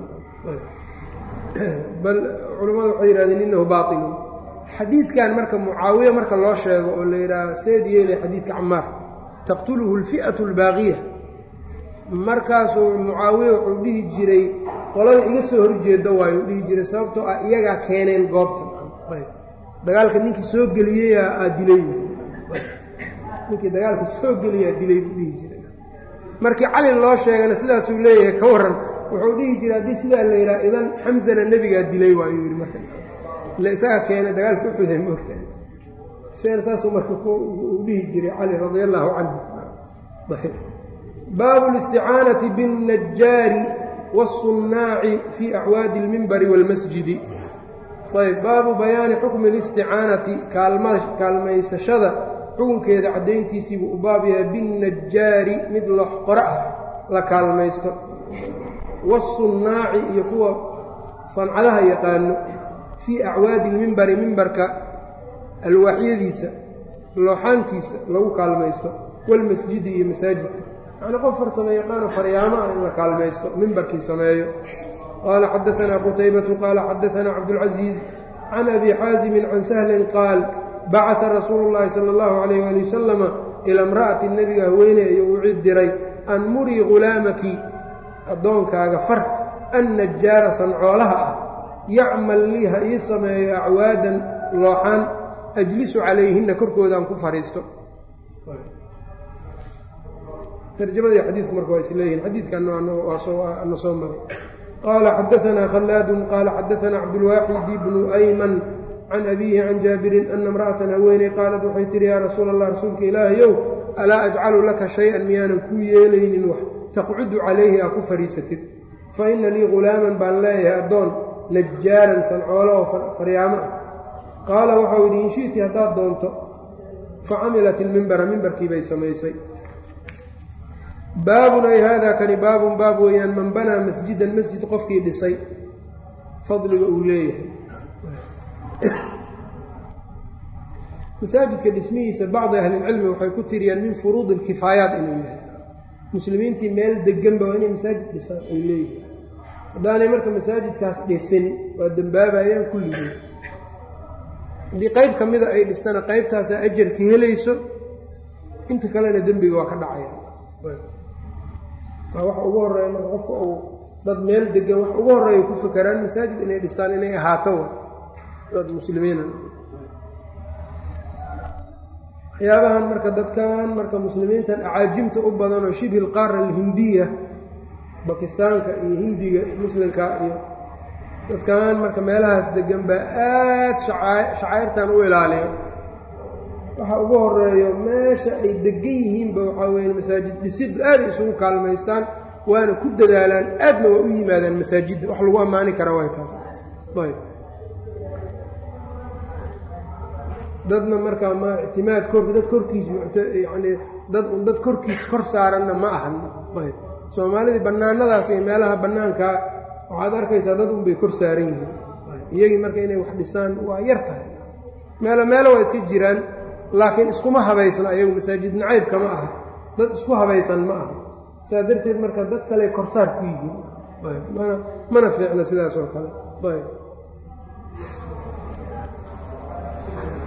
Speaker 1: bal culammadu waxay yidhahdeen innahu baatilun xadiidkan marka mucaawiye marka loo sheego oo la yidhaaha seed yeelay xadiidka camaar taqtuluhu alfi'atu albaaqiya markaasuu mucaawiye wuxuu dhihi jiray qolada iga soo horjeeda waayo u dhihi jiray sababtoo ah iyagaa keeneen goobta dagaalka ninkii soo geliyeyaa aa dilay ninkii dagaalka soo geliyaa dilay buu dhihi jiray markii cali loo sheegana sidaasuu leeyahay ka warran wuxuu dhihi jiray haddii sidaa la yidhaha idan xamsana nebigaa dilay waayuu yidhi marka ile isaga keenay dagaalka uxuday moogta isagana saasuu marka uu dhihi jiray cali radia allaahu canhu baabu listicaanati biاnnajaari wالsunnaaci fii acwaadi اlmimbari wاlmasjidi ayb baabu bayaani xukmi اlisticaanati kaalmaysashada xukunkeeda caddayntiisiibuu u baab yahay binnajaari mid loxqora ah la kaalmaysto wasunnaaci iyo kuwa sancadaha yaqaano fii acwaadi lmimbari mimbarka alwaaxyadiisa looxaantiisa lagu kaalmaysto walmasjidi iyo masaajidka yacnii qof farsame yaqaano faryaamo ah in la kaalmaysto mimbarkii sameeyo qaala xadaanaa qutaybatu qaala xadaanaa cabdulcasiiz can abi xaasimin can sahlin qaal bacata rasuulu llaahi sala allahu calayh ali wasalama ilaa imra'ati nebiga haweeney ayuu u cid diray an murii ghulaamaki addoonkaaga far an najaara sancoolaha ah yacmal lii ha ii sameeyo acwaadan looxaan ajlisu calayhinna korkoodaan ku fadhiisto tarjamadii xadiidku marka waa isleeyihin xadiidkan na soo maray qaala xadaanaa khallaadun qaala xadaanaa cabdulwaaxidi bnu ayman can abiihi can jaabirin ana imra'atan haweeney qaalat waxay tihi yaa rasuula allah rasuulka ilaahayow alaa ajcalu laka shay-an miyaanan kuu yeelaynin wax taqcudu calayhi aa ku fadhiisatid fa inna lii ghulaaman baan leeyahay addoon najaaran sancoolo oo faryaamo ah qaala waxau yidhi in shi'ti haddaad doonto fa camilat ilmimbara mimbarkii bay samaysay baabun ay haadaa kani baabun baab weeyaan man banaa masjidan masjid qofkii dhisay fadliga uu leeyahay masaajidka dhismihiisa bacdi ahlilcilmi waxay ku tiriyaan min furuudi alkifaayaat inuu yahay muslimiintii meel deganba waa inay masaajid dhisaan ay leeyihin haddaanay marka masaajidkaas dhisin waa dembaabayaan kulligii haddii qayb ka mida ay dhistana qaybtaasaa ajarka helayso inta kalena dembiga waa ka dhacaya waa waxa ugu horreeya marka qofka uu dad meel degan wax ugu horreeya ku fakeraan masaajid inay dhistaan inay ahaato dad muslimiina waxyaabahan marka dadkan marka muslimiintan acaajimta u badan oo shibhi lqaara alhindiya bakistaanka iyo hindiga muslimka iyo dadkan marka meelahaas degan baa aad shacairtan u ilaaliyo waxa ugu horeeyo meesha ay degan yihiinba waxaa weeye masaajid dhisiddu aaday isugu kaalmaystaan waana ku dadaalaan aadna waa u yimaadaan masaajidda wax lagu ammaani kara way taas ayb dadna markaa ma ictimaad kor dad korkiis yani dad un dad korkiis kor saaranna ma ahan ayb soomaalidii bannaanadaas iyo meelaha bannaankaa waxaad arkaysaa dad unbay kor saaran yihiin iyagii marka inay wax dhisaan waa yar tahay meelo meelo waa iska jiraan laakiin iskuma habaysna ayagu masaajid nacayb kama aha dad isku habaysan ma aha saa darteed marka dad kale korsaar ku yihiin mana mana fiicna sidaas oo kale ayb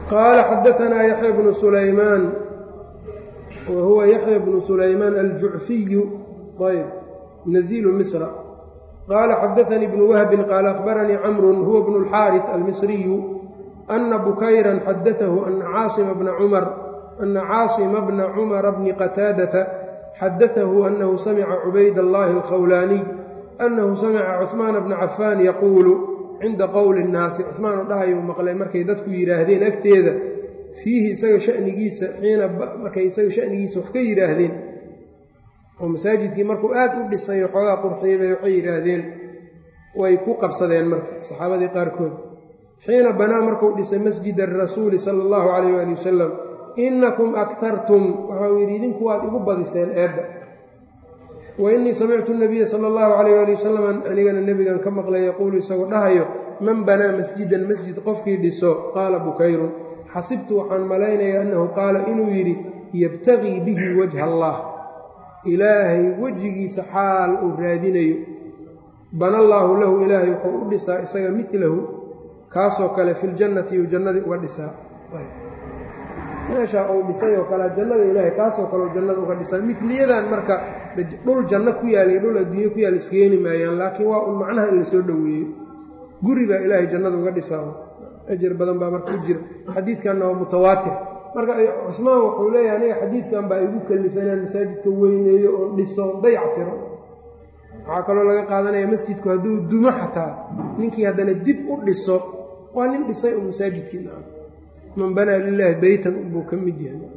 Speaker 1: qaala xadaanaa yaxya bnu sulaymaan wa huwa yaxya bnu sulaymaan aljucfiyu ayb naziilu misra qaala xadaanii bnu wahbin qaala akhbaranii camrun huwa bnu اlxaariث almisriyu ana bukayran xadaahu ana caasima bna cumar ana caasima bna cumara bni qataadata xadaahu anahu samica cubayd allahi alkhawlaaniy anahu samica cuثmaana bna cafaan yaquulu cinda qowli اnnaasi cuثmaan oo dhahayuu maqlay markay dadku yidhaahdeen agteeda fiihi isaga shanigiisa xiina markay isaga shanigiisa wax ka yidhaahdeen oo masaajidkii markuu aad u dhisay xoogaa qurxiyabay waxay yidhaahdeen way ku qabsadeen marka saxaabadii qaarkood xiina banaa markuu dhisay masjid arasuuli sala allahu calayh waali wasalam innakum akhartum waxau yidhi idinku waad igu badiseen eedda wa innii samictu nabiya sala allahu calayh waali wasalam anigana nebigan ka maqlay yaquulu isagoo dhahayo man banaa masjidan masjid qofkii dhiso qaala bukayrun xasibtu waxaan malaynayaa annahu qaala inuu yidhi yabtagii bihi wajha allah ilaahay wejigiisa xaal uu raadinayo bana allaahu lahu ilaahay wuxuu u dhisaa isaga midlahu kaasoo kale filjannati uu jannadii uga dhisaa meeshaa uu dhisay oo kale jannada ilaahay kaasoo kale uu jannada uga dhisaa midliyadan marka dhul janno ku yaal iyo dhul adduunye ku yaal iskeeni maayaan laakiin waa un macnaha in lasoo dhoweeyo guri baa ilaahay jannada uga dhisaa ajar badan baa marka u jira xadiidkanna waa mutawaatir marka cusmaan wuxuu leeyahay aniga xadiidkan baa igu kallifay inaan masaajidka weyneeyo oon dhiso on dayac tiro waxaa kaloo laga qaadanaya masjidku hadduu dumo xataa ninkii haddana dib u dhiso waa nin dhisay un masaajidkii naa man banaa lilaahi beytan unbuu ka mid yahay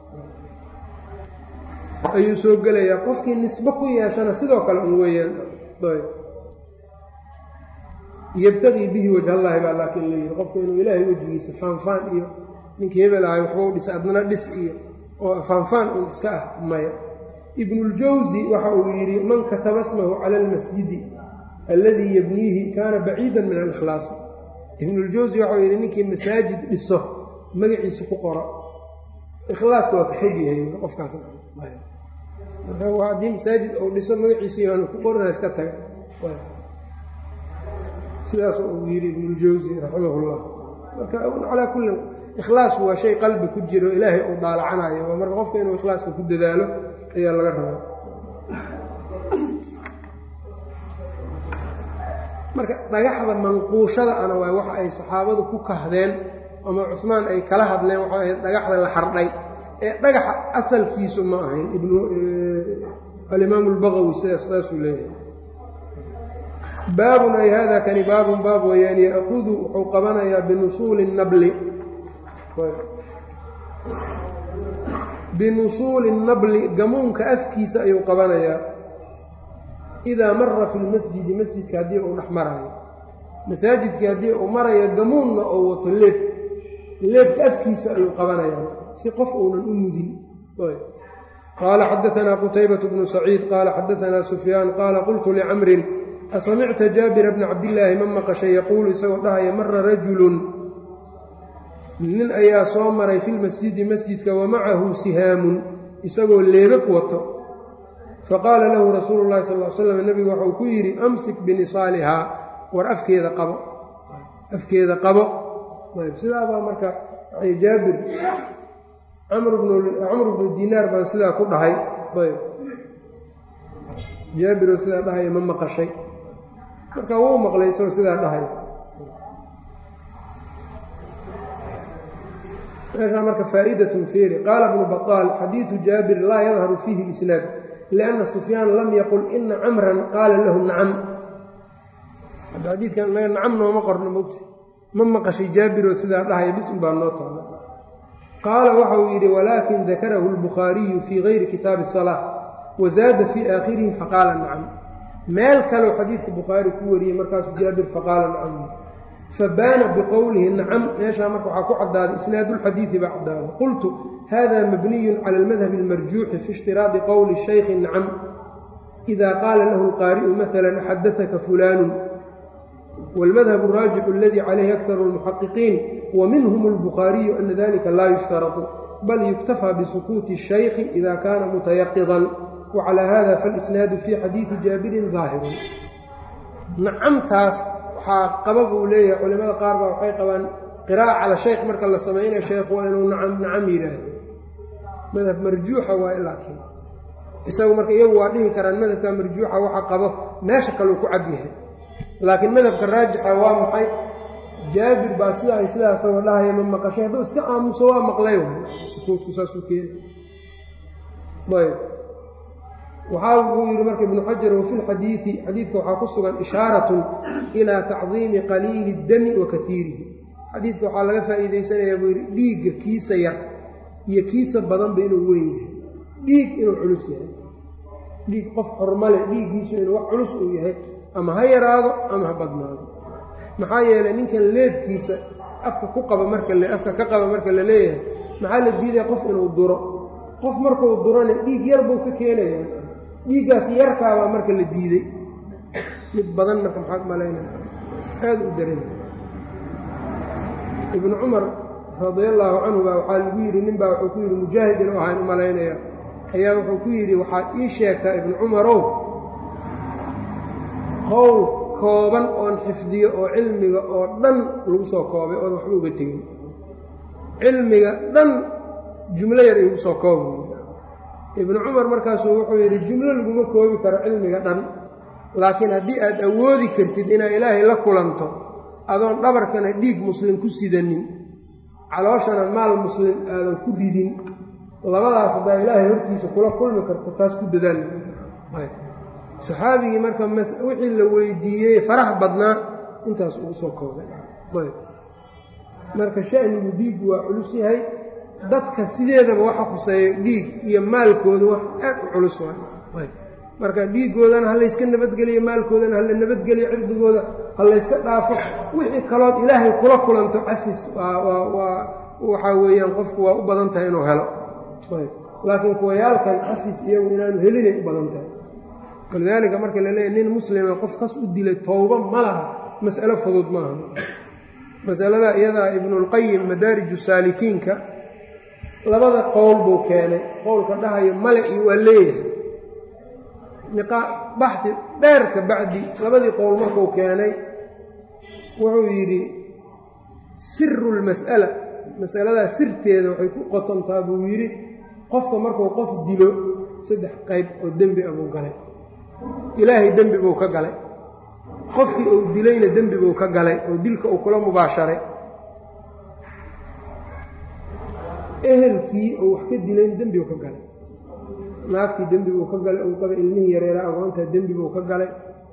Speaker 1: ayuu soo gelayaa qofkii nisbo ku yeeshana sidoo kale un weeyaan yabtagii bihi wajhallaahi baa laakiin layidhi qofku inuu ilaahay wejigiisa faanfaan iyo ninkii hebel ahay waxbau dhisa adna dhis iyo oo faanfaan un iska ah maya ibnuljawsi waxa uu yidhi man kataba smahu cala almasjidi alladii yabniihi kaana baciidan min alikhlaasi ibnuljawsi waxauu yidhi ninkii masaajid dhiso magaciisa ku qoro ikhlaaska waa ka fogyahay qofkaas marka haddii masaajid uu dhiso magaciisa yaanu ku qorina iska taga sidaas uu yidhi ibnuljawsi raximah llah marka calaa kullin ikhlaasku waa shay qalbi ku jiro ilaahay uu daalacanayo waa marka qofka inuu ikhlaaska ku dadaalo ayaa laga rabaa marka dhagaxda manquushada ana waay waxa ay saxaabadu ku kahdeen ama cusmaan ay kala hadleen waxa ahayd dhagaxda la xardhay ee dhagaxa asalkiisu ma ahayn alimaamu albagawi sidaas saasuu leeyahay baabun ay hada kani baabun baab weeyaan ya'hudu wuxuu qabanayaa binusuuli nabli binusuuli nabli gamuunka afkiisa ayuu qabanayaa idaa mara fi lmasjidi masjidka haddii uu dhex maraayo masaajidkii haddii uu marayo gamuunna oo wato leeb leebka afkiisa ayuu qabanayaa si qof uunan u mudin qaala xadaanaa qutaybatu bnu saciid qaala xadaanaa sufyaan qaala qultu licamrin asamicta jaabira bna cabdillaahi ma maqashay yaquulu isagoo dhahaya mara rajulun nin ayaa soo maray filmasjidi masjidka wa macahu sihaamun isagoo leebab wato faqaala lahu rasuulu llahi sal l slam nebigu waxau ku yidhi amsik binisaalihaa war afkeeda qabo afkeeda qabo ayb sidaabaa marka jaabir camr bnu dinaar baan sidaa ku dhahay ayb jaabiroo sidaa dhahaya ma maqashay marka wuu maqlay isagoo sidaa dhahaya meeshaa marka faa'idatun feeri qaala bnu baطaal xadiidu jaabir laa yadharu fiihi isnaad lianna sufyaan lam yaqul ina camran qaala lahu nacam hadda xadiidkan inaga nacam nooma qorno mogta ma maqashay jaabiroo sidaa dhahaya bis un baa noo taala qaala waxa uu yidhi walaakin dakarahu albukhaariyu fii gayri kitaabi الsalaa wazaada fii aakhirihi faqaala nacam meel kaleu xadiidka bukhaari ku wariyey markaasuu jaabir faqaala nacam fabaana biqowlihi nacam meeshaa marka waxaa ku caddaaday isnaadulxadiidi baa caddaaday qultu hada mabniyun cala almadhabi almarjuuxi fi ishtiraadi qowli shaykhi nacam ida qaala lahu alqaari'u maala xadaaka fulaanu wاlmadhab الraajixu aladi calayhi akharu اlmuxaqiqiin wa minhum اlbukhaariyu ana dalika laa yushtaratu bal yuktafaa bisukuuti الshaykhi ida kaana mutayaqidan wacalى hada faاlisnaadu fii xadiidi jaabirin daahirun nacamtaas waxaa qaba buu leeyahay culimada qaar baa waxay qabaan qiraa'a cala shaykh marka la samaynayo sheekh waa inuu nacam nacam yidhaahdo madhab marjuuxa waaye laakiin isagu marka iyagu waa dhihi karaan madhabka marjuuxa waxa qabo meesha kaleu ku cad yahay laakiin madhabka raajixa waa maxay jaabir baa sidaa ay sidaa isagoo dhahaya ma maqashay hadduu iska aamuso waa maqlay sukuudku saasuu keena ayb waxaa uu yidhi marka ibnu xajar wafi lxadiidi xadiidka waxaa ku sugan ishaaratun ilaa tacdiimi qaliili اdami wa kaiirihi xadiidka waxaa laga faa'iidaysanayaa buu yidhi dhiigga kiisa yar iyo kiisa badanba inuu weyn yahay dhiig inuu culus yahay dhiig qof xormale dhiiggiisu inuu wax culus uu yahay ama ha yaraado ama ha badnaado maxaa yeelay ninkan leebkiisa afka ku qaba marka afka ka qaba marka la leeyahay maxaa la diidaya qof inuu duro qof markuu durona dhiig yar buu ka keenaya dhiiggaas yarkaabaa marka la diiday mid badan marka maxaad malaynaya aada u daran ibnu cumar radia allaahu canhu baa waxaa lagu yidhi nin baa wuxuu ku yidhi mujaahid inuu ahaan u malaynaya ayaa wuxuu ku yidhi waxaad ii sheegtaa ibnu cumarow qowl kooban oon xifdiyo oo cilmiga oo dhan lagu soo koobay oon waxba uga tegin cilmiga dhan jumlo yar igu soo kooba ibnu cumar markaasuu wuxuu yidhi jumlo laguma koobi karo cilmiga dhan laakiin haddii aad awoodi kartid inaad ilaahay la kulanto adoon dhabarkana dhiig muslim ku sidanin calooshana maal muslim aadan ku ridin labadaas haddaa ilaahay hortiisa kula kulmi karto taas ku dadaal saxaabigii marka wixii la weydiiyey farax badnaa intaas ugu soo koobay marka shanigu dhiiggu waa culus yahay dadka sideedaba waxa khuseeyo dhiig iyo maalkooda wax aad u culus waay marka dhiiggoodana ha layska nabadgeliyo maalkoodana hala nabadgeliyo cirdigooda ha layska dhaafo wixii kalood ilaahay kula kulanto cafis waa waxaa weeyaan qofku waa u badan tahay inuu helo laakiin kuwayaalkan cafis iyagu inaanu helinay u badan tahay walidaalika marka la leeyahy nin muslima qof kas u dilay towba ma laha mas'alo fudud maaha masalada iyadaa ibnulqayim madaariju saalikiinka labada qowl buu keenay qowlka dhahayo male iyo waa leeyahay baxdi dheer ka bacdi labadii qowl markuu keenay wuxuu yidhi siru lmas'ala masaladaa sirteeda waxay ku qotontaa buu yidhi qofka markuu qof dilo saddex qayb oo dembi a buu galay ilaahay dembi buu ka galay qofkii uu dilayna dembi buu ka galay oo dilka uu kula mubaasharay ehelkii uu wax ka dilayna dembi buu ka galay naagtii dembi buu ka galay uu qaba ilmihii yareera agoontaa dembi buu ka galay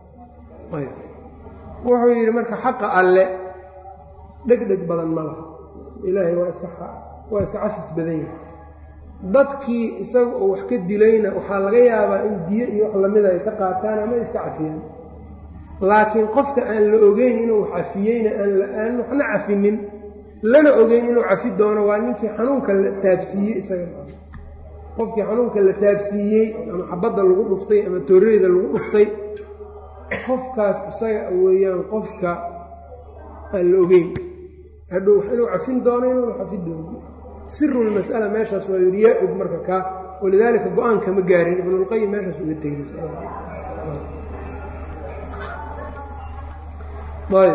Speaker 1: wuxuu yidhi marka xaqa alle dhegdheg badan ma laha ilaahay waa iska waa iska cafis badan yahay dadkii isaga oo wax ka dilayna waxaa laga yaabaa in diyo iyo wax lamida ay ka qaataan ama iska cafiyaan laakiin qofka aan la ogeyn inuu cafiyeyna aan waxna cafinin lana ogeyn inuu cafi doono waa ninkii xanuunka la taabsiiyey isaga qofkii xanuunka la taabsiiyey ama xabadda lagu dhuftay ama tooreyda lagu dhuftay qofkaas isaga weeyaan qofka aan la ogeyn hadhow inuu cafin doono inuuna cafi doono sirulmas'ala meeshaas waa yiriyaa og marka kaa walidaalika go-aan kama gaarin ibnulqayim meeshaas uga tegay ayb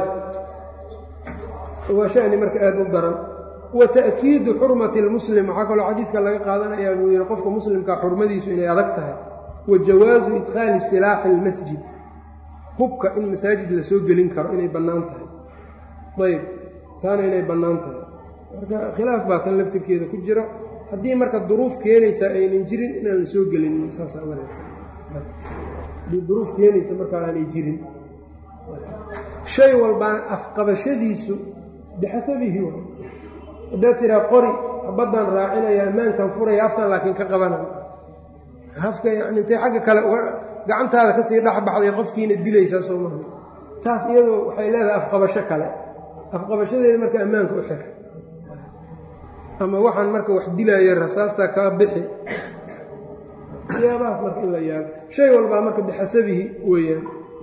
Speaker 1: waa shani marka aada u daran wa ta'kiidu xurmati lmuslim waxaa kaloo xadiidka laga qaadanayaa buu yihi qofka muslimkaa xurmadiisu inay adag tahay wa jawaasu idkhaali silaaxi almasjid hubka in masaajid la soo gelin karo inay bannaan tahay ayb taana inay bannaan tahay marka khilaaf baa tan laftirkeeda ku jiro haddii marka duruuf keenaysaa aynan jirin inaan la soo gelin saasa wanaagsan haddii duruuf keenaysa markaa aanay jirin shay walbaan afqabashadiisu bixasabihi wa haddaad tiraa qori baddaan raacinaya ammaankan furaya afkan laakiin ka qabanaya afka yani intay xagga kale uga gacantaada kasii dhexbaxday qofkiina dilaysaa soo maha taas iyadoo waxay leedahay afqabasho kale afqabashadeeda marka ammaanka u xir ama waxaan marka wax dilaayo rasaastaa kaa bixi yaabahaas marka in la yaabo shay walbaa marka bixasabihi weeyaan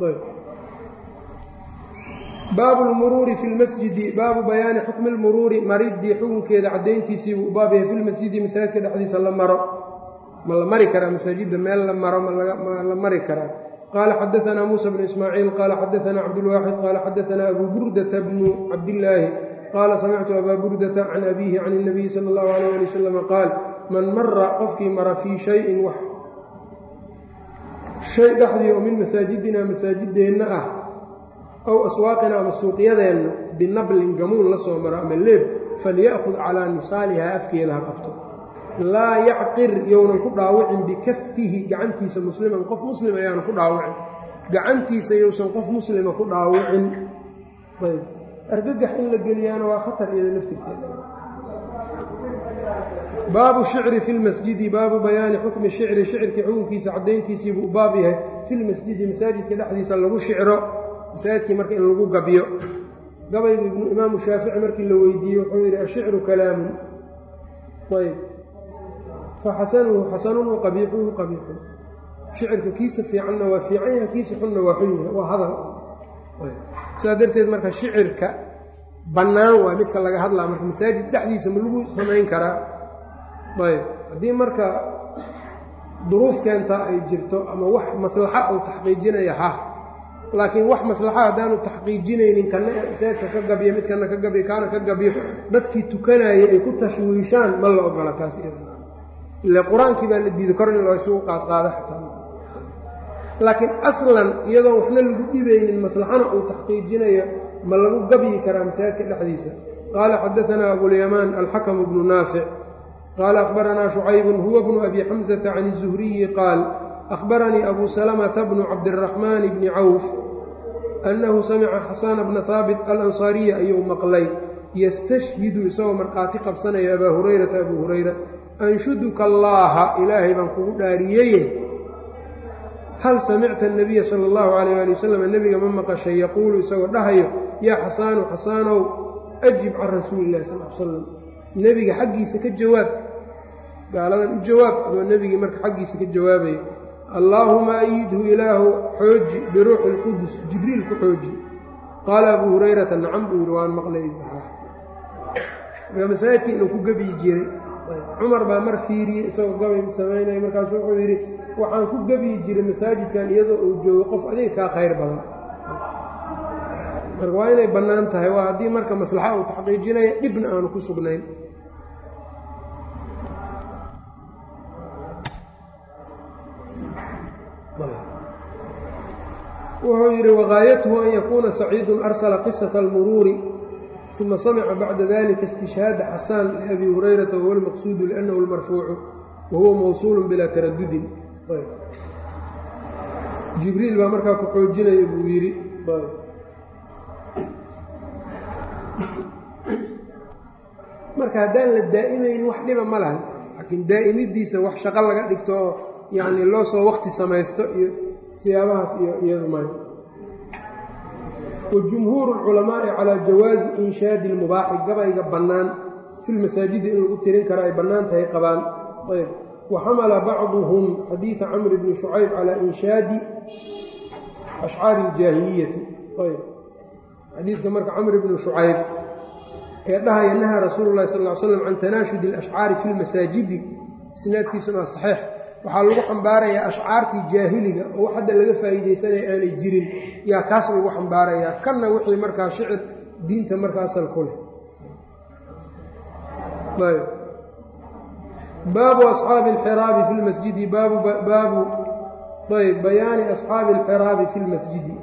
Speaker 1: baabu lmuruuri fi lmasjidi baabu bayaani xukmi lmuruuri maridii xukunkeeda caddayntiisiibuu u baab yahay fi lmasjidi masaajidka dhexdiisa la maro ma la mari karaa masaajidda meel la maro ma la mari karaa qaala xadaanaa muusa bnu ismaaciil qaala xadaanaa cabdulwaaxid qaala xadaanaa abu burdata bnu cabdillaahi qaala samictu abaa burdata can abiihi can اnabiyi sala اllahu alayh ali wasalam qaal man mara qofkii mara fii shayin wax shay dhexdii oo min masaajidina masaajideenna ah ow aswaaqina ama suuqyadeenna binablin gamuun la soo maro ama leeb falya'kud calaa nisaalihaa afkeeda ha qabto laa yacqir younan ku dhaawicin bikafihi gacantiisa musliman qof muslim ayaanu ku dhaawicin gacantiisa yousan qof muslima ku dhaawicin ayb argagax in la geliyaana waa khatar iyada laftirkeeda baabu shicri fi lmasjidi baabu bayaani xukmi shicri shicirkii xukunkiisa caddayntiisii buu baab yahay fi lmasjidi masaajidka dhexdiisa lagu shicro masaajidkii marka in lagu gabyo gabaygu ibnu imaamu shaafici markii la weydiiyey wuxuu yidhi ashicru kalaamun ayb faxasanuhu xasanun wa qabiixuhu qabiixun shicirka kiisa fiicanna waa fiican yahay kiisa xunna waa xun yahay waa hadal sidaa darteed marka shicirka bannaan waa midka laga hadlaa marka masaajid dhexdiisa ma lagu samayn karaa ayb haddii marka duruuf keenta ay jirto ama wax maslaxa uu taxqiijinaya ha laakiin wax maslaxa haddaanu taxqiijinaynin kana masaajidka ka gabyo mid kana ka gabyo kaana ka gabyo dadkii tukanaya ay ku tashwiishaan ma la ogola taas ile qur-aankii baa la diiday kor in loo isugu qaadqaado xataa laakiin aslan iyadoon waxna lagu dhibaynin maslaxana uu taxqiijinayo ma lagu gabyi karaa masaajidka dhexdiisa qaala xadaanaa abulyamaan alxakamu bnu naafic qaala akhbaranaa shucaybun huwa bnu abi xamsata can izuhriyi qaal akhbaranii abu salamata bnu cabdiraxmaan bni cawf annahu samica xasana bna haabit alansaariya ayuu maqlay yastashhidu isagoo markhaati qabsanaya abaa hurayrata abuu hurayra anshuduka allaaha ilaahay baan kugu dhaariyeye hal samicta anabiya sala allahu calayh ali wasalam nebiga ma maqashay yaquulu isagoo dhahayo yaa xasaanu xasaanow ajib can rasuuli illahi sal l salam nebiga xaggiisa ka jawaab gaaladan u jawaab adoo nebigii marka xaggiisa ka jawaabaya allaahuma ayidhu ilaahu xooji biruuxi ilqudus jibriil ku xooji qaala abuu hurayrata nacam buu yidhi waan maqlay marka masaajidkii inuu ku gebyi jiray cumar baa mar fiiriyey isagoo gabay samaynaya markaasu wuxuu yidhi waxaan ku gebyi jiray masaajidkan iyadoo uu joogo qof adiga kaa khayr badan marka waa inay bannaan tahay waa haddii marka maslaxa uu taxqiijinaya dhibna aanu ku sugnayn wuxuu yidhi wagaayatuhu an yakuuna saciidun arsala qisata almuruuri uma samica bacda dalika istishhaada xasaan liabi hurayrata wahuwa almaqsuudu liannahu almarfuucu wahuwa mawsuulu bilaa taradudin jibriil baa markaa ku xoojinaya buu yidhi marka haddaan la daa'imaynin wax dhiba ma lahan laakiin daa'imidiisa wax shaqo laga dhigto oo yacni loo soo wakti samaysto iyo siyaabahaas iyo iyadu may wajumhuuru lculamaa'i calaa jawaazi inshaadi ilmubaaxi gabayga bannaan filmasaajidi in lagu tirin karo ay bannaan tahay qabaan ayb wa xamala bacduhum xadiida camr bni shucayb calaa inshaadi ashcaari iljaahiliyati ayb xadiidka marka camr bni shucayb ee dhahaya nahaa rasuulu llahi sal ly slam can tanaashudi alashcaari fi lmasaajidi isnaadkiisuna waa saxiix waxaa lagu xambaarayaa ashcaartii jaahiliga oo wax hadda laga faa'iidaysanaya aanay jirin yaa kaas lagu xambaarayaa kanna wixii markaa shicir diinta marka asal ku leh baabu asxaabi alxiraabi fi lmasjidi baabu baabu ayb bayaani asxaabi alxiraabi fi lmasjidi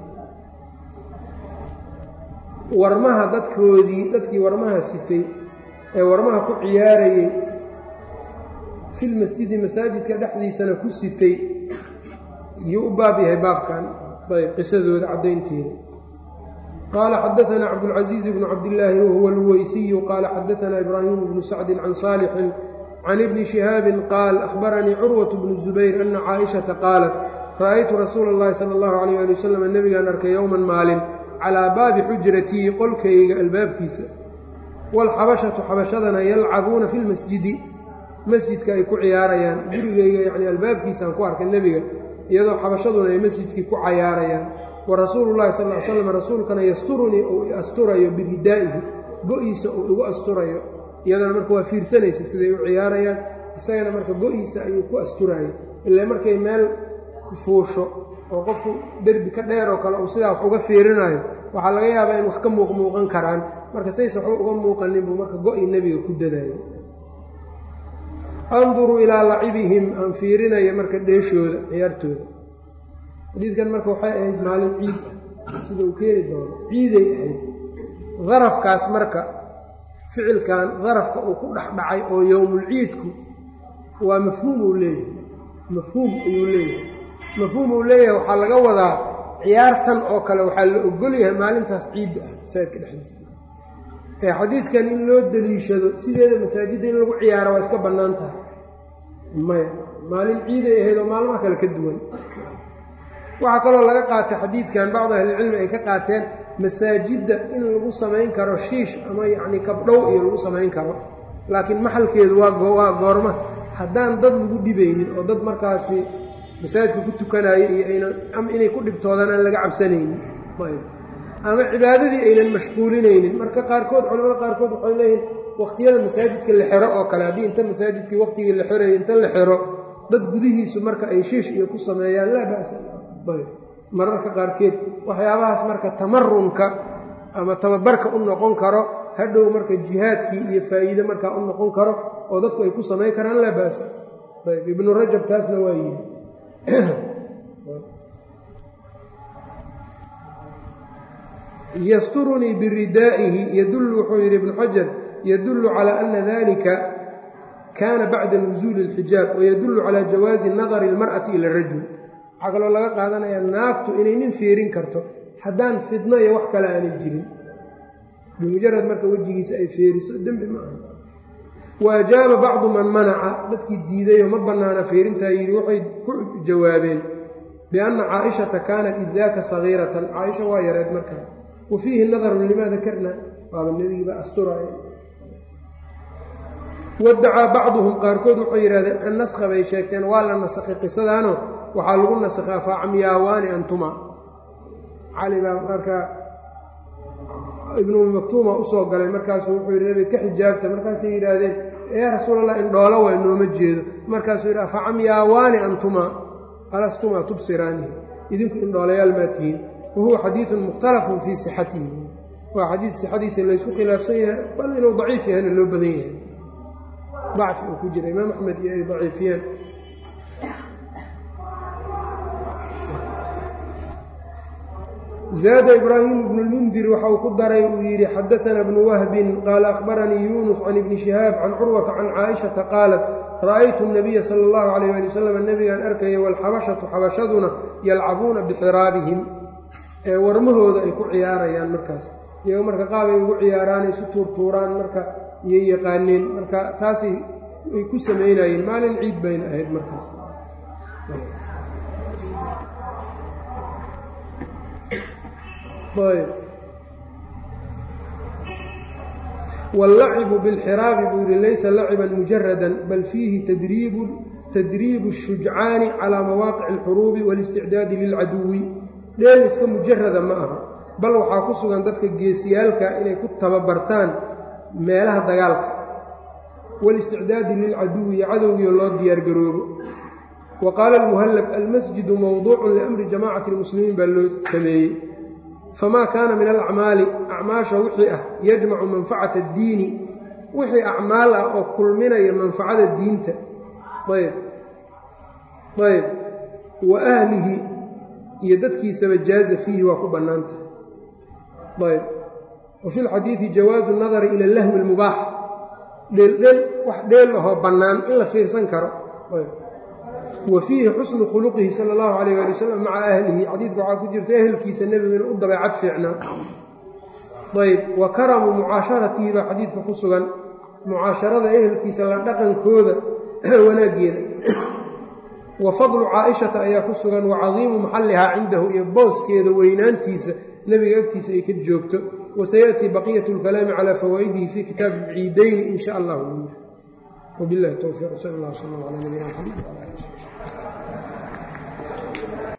Speaker 1: warmaha dadkoodii dadkii warmaha sitay ee warmaha ku ciyaarayey filmasjidi masaajidka dhexdiisana ku sitay yuu u baab yahay baabkan ayb qisadooda caddaynteeda qaala xadaanaa cabdulcasiiz bnu cabdillaahi wahuwa alweysiyu qaala xadaanaa ibraahimu bnu sacdin can saalixin can ibni shihaabin qaal ahbaranii curwat bnu zubayr ana caaishata qaalat ra'aytu rasuula اllahi sala allahu alayh ali wasalam nebigaan arkay yowman maalin calaa baabi xujratii qolkayga albaabkiisa waalxabashatu xabashadana yalcabuuna fi lmasjidi masjidka ay ku ciyaarayaan gurigayga yacni albaabkiisaan ku arkay nebiga iyadoo xabashaduna ay masjidkii ku cayaarayaan wa rasuulu llahi sal ly slam rasuulkana yasturunii uu i asturayo biridaa'ihi go-iisa uu igu asturayo iyadana marka waa fiirsanaysa siday u ciyaarayaan isagana marka go-iisa ayuu ku asturayo ilaa markay meel fuusho oo qofku derbi ka dheer oo kale uu sidaa wax uga fiirinayo waxaa laga yaabaa in wax ka muuqmuuqan karaan marka says waxba uga muuqanin buu marka go-i nebiga ku dadayay anduru ilaa lacibihim aan fiirinaya marka dheeshooda ciyaartooda xadiidkan marka waxay ahayd maalin ciid ah sida uu keeni doono ciiday ahayd darafkaas marka ficilkan darafka uu ku dhex dhacay oo yowmulciidku waa mafhuum uu leeyahay mafhuum ayuu leeyahay mafhuum uu leeyahay waxaa laga wadaa ciyaartan oo kale waxaa la ogol yahay maalintaas ciidda ah masaajidka dhexdiisa ee xadiidkan in loo deliishado sideeda masaajidda in lagu ciyaaro waa iska bannaan tahay maya maalin ciiday ahayd oo maalmaha kale ka duwan waxaa kaloo laga qaatay xadiidkan bacdu ahlilcilmi ay ka qaateen masaajidda in lagu samayn karo shiish ama yacni kabdhow iyo lagu samayn karo laakiin maxalkeedu waa waa goorma haddaan dad lagu dhibaynin oo dad markaasi masaajidka ku tukanaayo iyo aynan ama inay ku dhibtoodaan aan laga cabsanaynin ama cibaadadii aynan mashquulinaynin marka qaarkood culamada qaarkood waxay leeyihin waqtiyada masaajidka la xero oo kale haddii inta masaajidkii waqtigii la xerayay inta la xero dad gudihiisu marka ay shiish iyo ku sameeyaan laa ba'sa mararka qaarkeed waxyaabahaas marka tamarunka ama tababarka u noqon karo hadhow marka jihaadkii iyo faa'iide markaa u noqon karo oo dadku ay ku samayn karaan laa ba'sa ayb ibnu rajab taasna waa yidhi ysturunii biridaa'ihi yadullu wuxuu yidhi ibnu xajar yadullu calaa ana dalika kaana bacda nusuuli اlxijaab wayadullu calaa jawaazi nadari اlmar'ati ila rajul waxaa kaloo laga qaadanayaa naagtu inay nin fiirin karto haddaan fidno iyo wax kale aanay jirin bimujarad marka wejigiisa ay feeriso dembi ma aha wa ajaaba bacdu man manaca dadkii diidayoo ma bannaana fiirintaa yidhi waxay ku jawaabeen bianna caaishata kaanat iddaaka sagiiratan caaisha waa yareed markaa wa fiihi nadarun limaa dakarna waaba nebigiiba asturaya wadacaa bacduhum qaarkood waxay yidhahdeen an naskha bay sheegteen waa la nasakhay qisadaano waxaa lagu nasakhaa faacmiyaawaani antuma cali baa markaa ibnu maktuuma usoo galay markaasuu wuxuu yidhi nabiga ka xijaabta markaasay yidhaahdeen yaa rasuulallah indhoolo waa nooma jeedo markaasuu yidhi facamyaawaani antuma alastuma tubsiraanihi idinku indhoolayaal maa tihiin wa huwa xadiidun mukhtalafun fii sixatihi waa xadiid sixadiisa laysku khilaafsan yahay bal inuu daciif yahayna loo badan yahay dacfi uu ku jira imaam axmed iyo ay daciifiyeen zaada ibraahimu bnu lmundir waxa uu ku daray uu yidhi xadaana bnu wahbin qaala akhbaranii yuunus can ibni shihaab can curwata can caaishata qaalat ra'aytu nabiya sala allahu calayh ali wasalam nebigaan arkaya waalxabashatu xabashaduna yalcabuuna bixiraabihim ee warmahooda ay ku ciyaarayaan markaas iyago marka qaab ay ugu ciyaaraan isu tuurtuuraan marka iyay yaqaaneen marka taasay ay ku samaynayeen maalin ciid bayna ahayd markaas wاllacibu biاlxiraabi buu yihi laysa laciban mujaradan bal fiihi tadriibu الshujcaani calىa mawaaqici اlxuruubi wاlisticdaadi lilcaduwi dheel iska mujarada ma aha bal waxaa ku sugan dadka geesiyaalka inay ku tababartaan meelaha dagaalka wاlisticdaadi lilcaduwi iyo cadowgiio loo diyaargaroobo wa qaala اlmuhallab almasjidu mowduucu liamri jamacati اlmuslimiin baa loo sameeyey famaa kaana min alacmaali acmaasha wixii ah yajmacu manfacata addiini wixii acmaal ah oo kulminaya manfacada diinta ayb ayb wa ahlihi iyo dadkiisaba jaaza fiihi waa ku bannaan tahay ayb wa fi lxadiidi jawaazu nadari ila lahwi lmubaax dheeldheel wax dheel ahoo bannaan in la fiirsan karo ayb wa fiihi xusnu khuluqihi sala allahu calayh waali wasalam maca ahlihi xadiidka waxaa ku jirta ehelkiisa nebigu inuu u dabeecad fiicnaa ayb wa karamu mucaasharatihi baa xadiidka ku sugan mucaasharada ehelkiisa la dhaqankooda wanaaggeeda wa fadlu caaishata ayaa ku sugan wa cadiimu maxallihaa cindahu iyo booskeeda weynaantiisa nebiga agtiisa ay ka joogto wa sayaأtii baqiyatu اlkalaami calaa fawaa'idihi fii kitaabi ciidayni in sha allah wbilahi towfiiq sal اllah sal ala nabiyina mxamed wala ali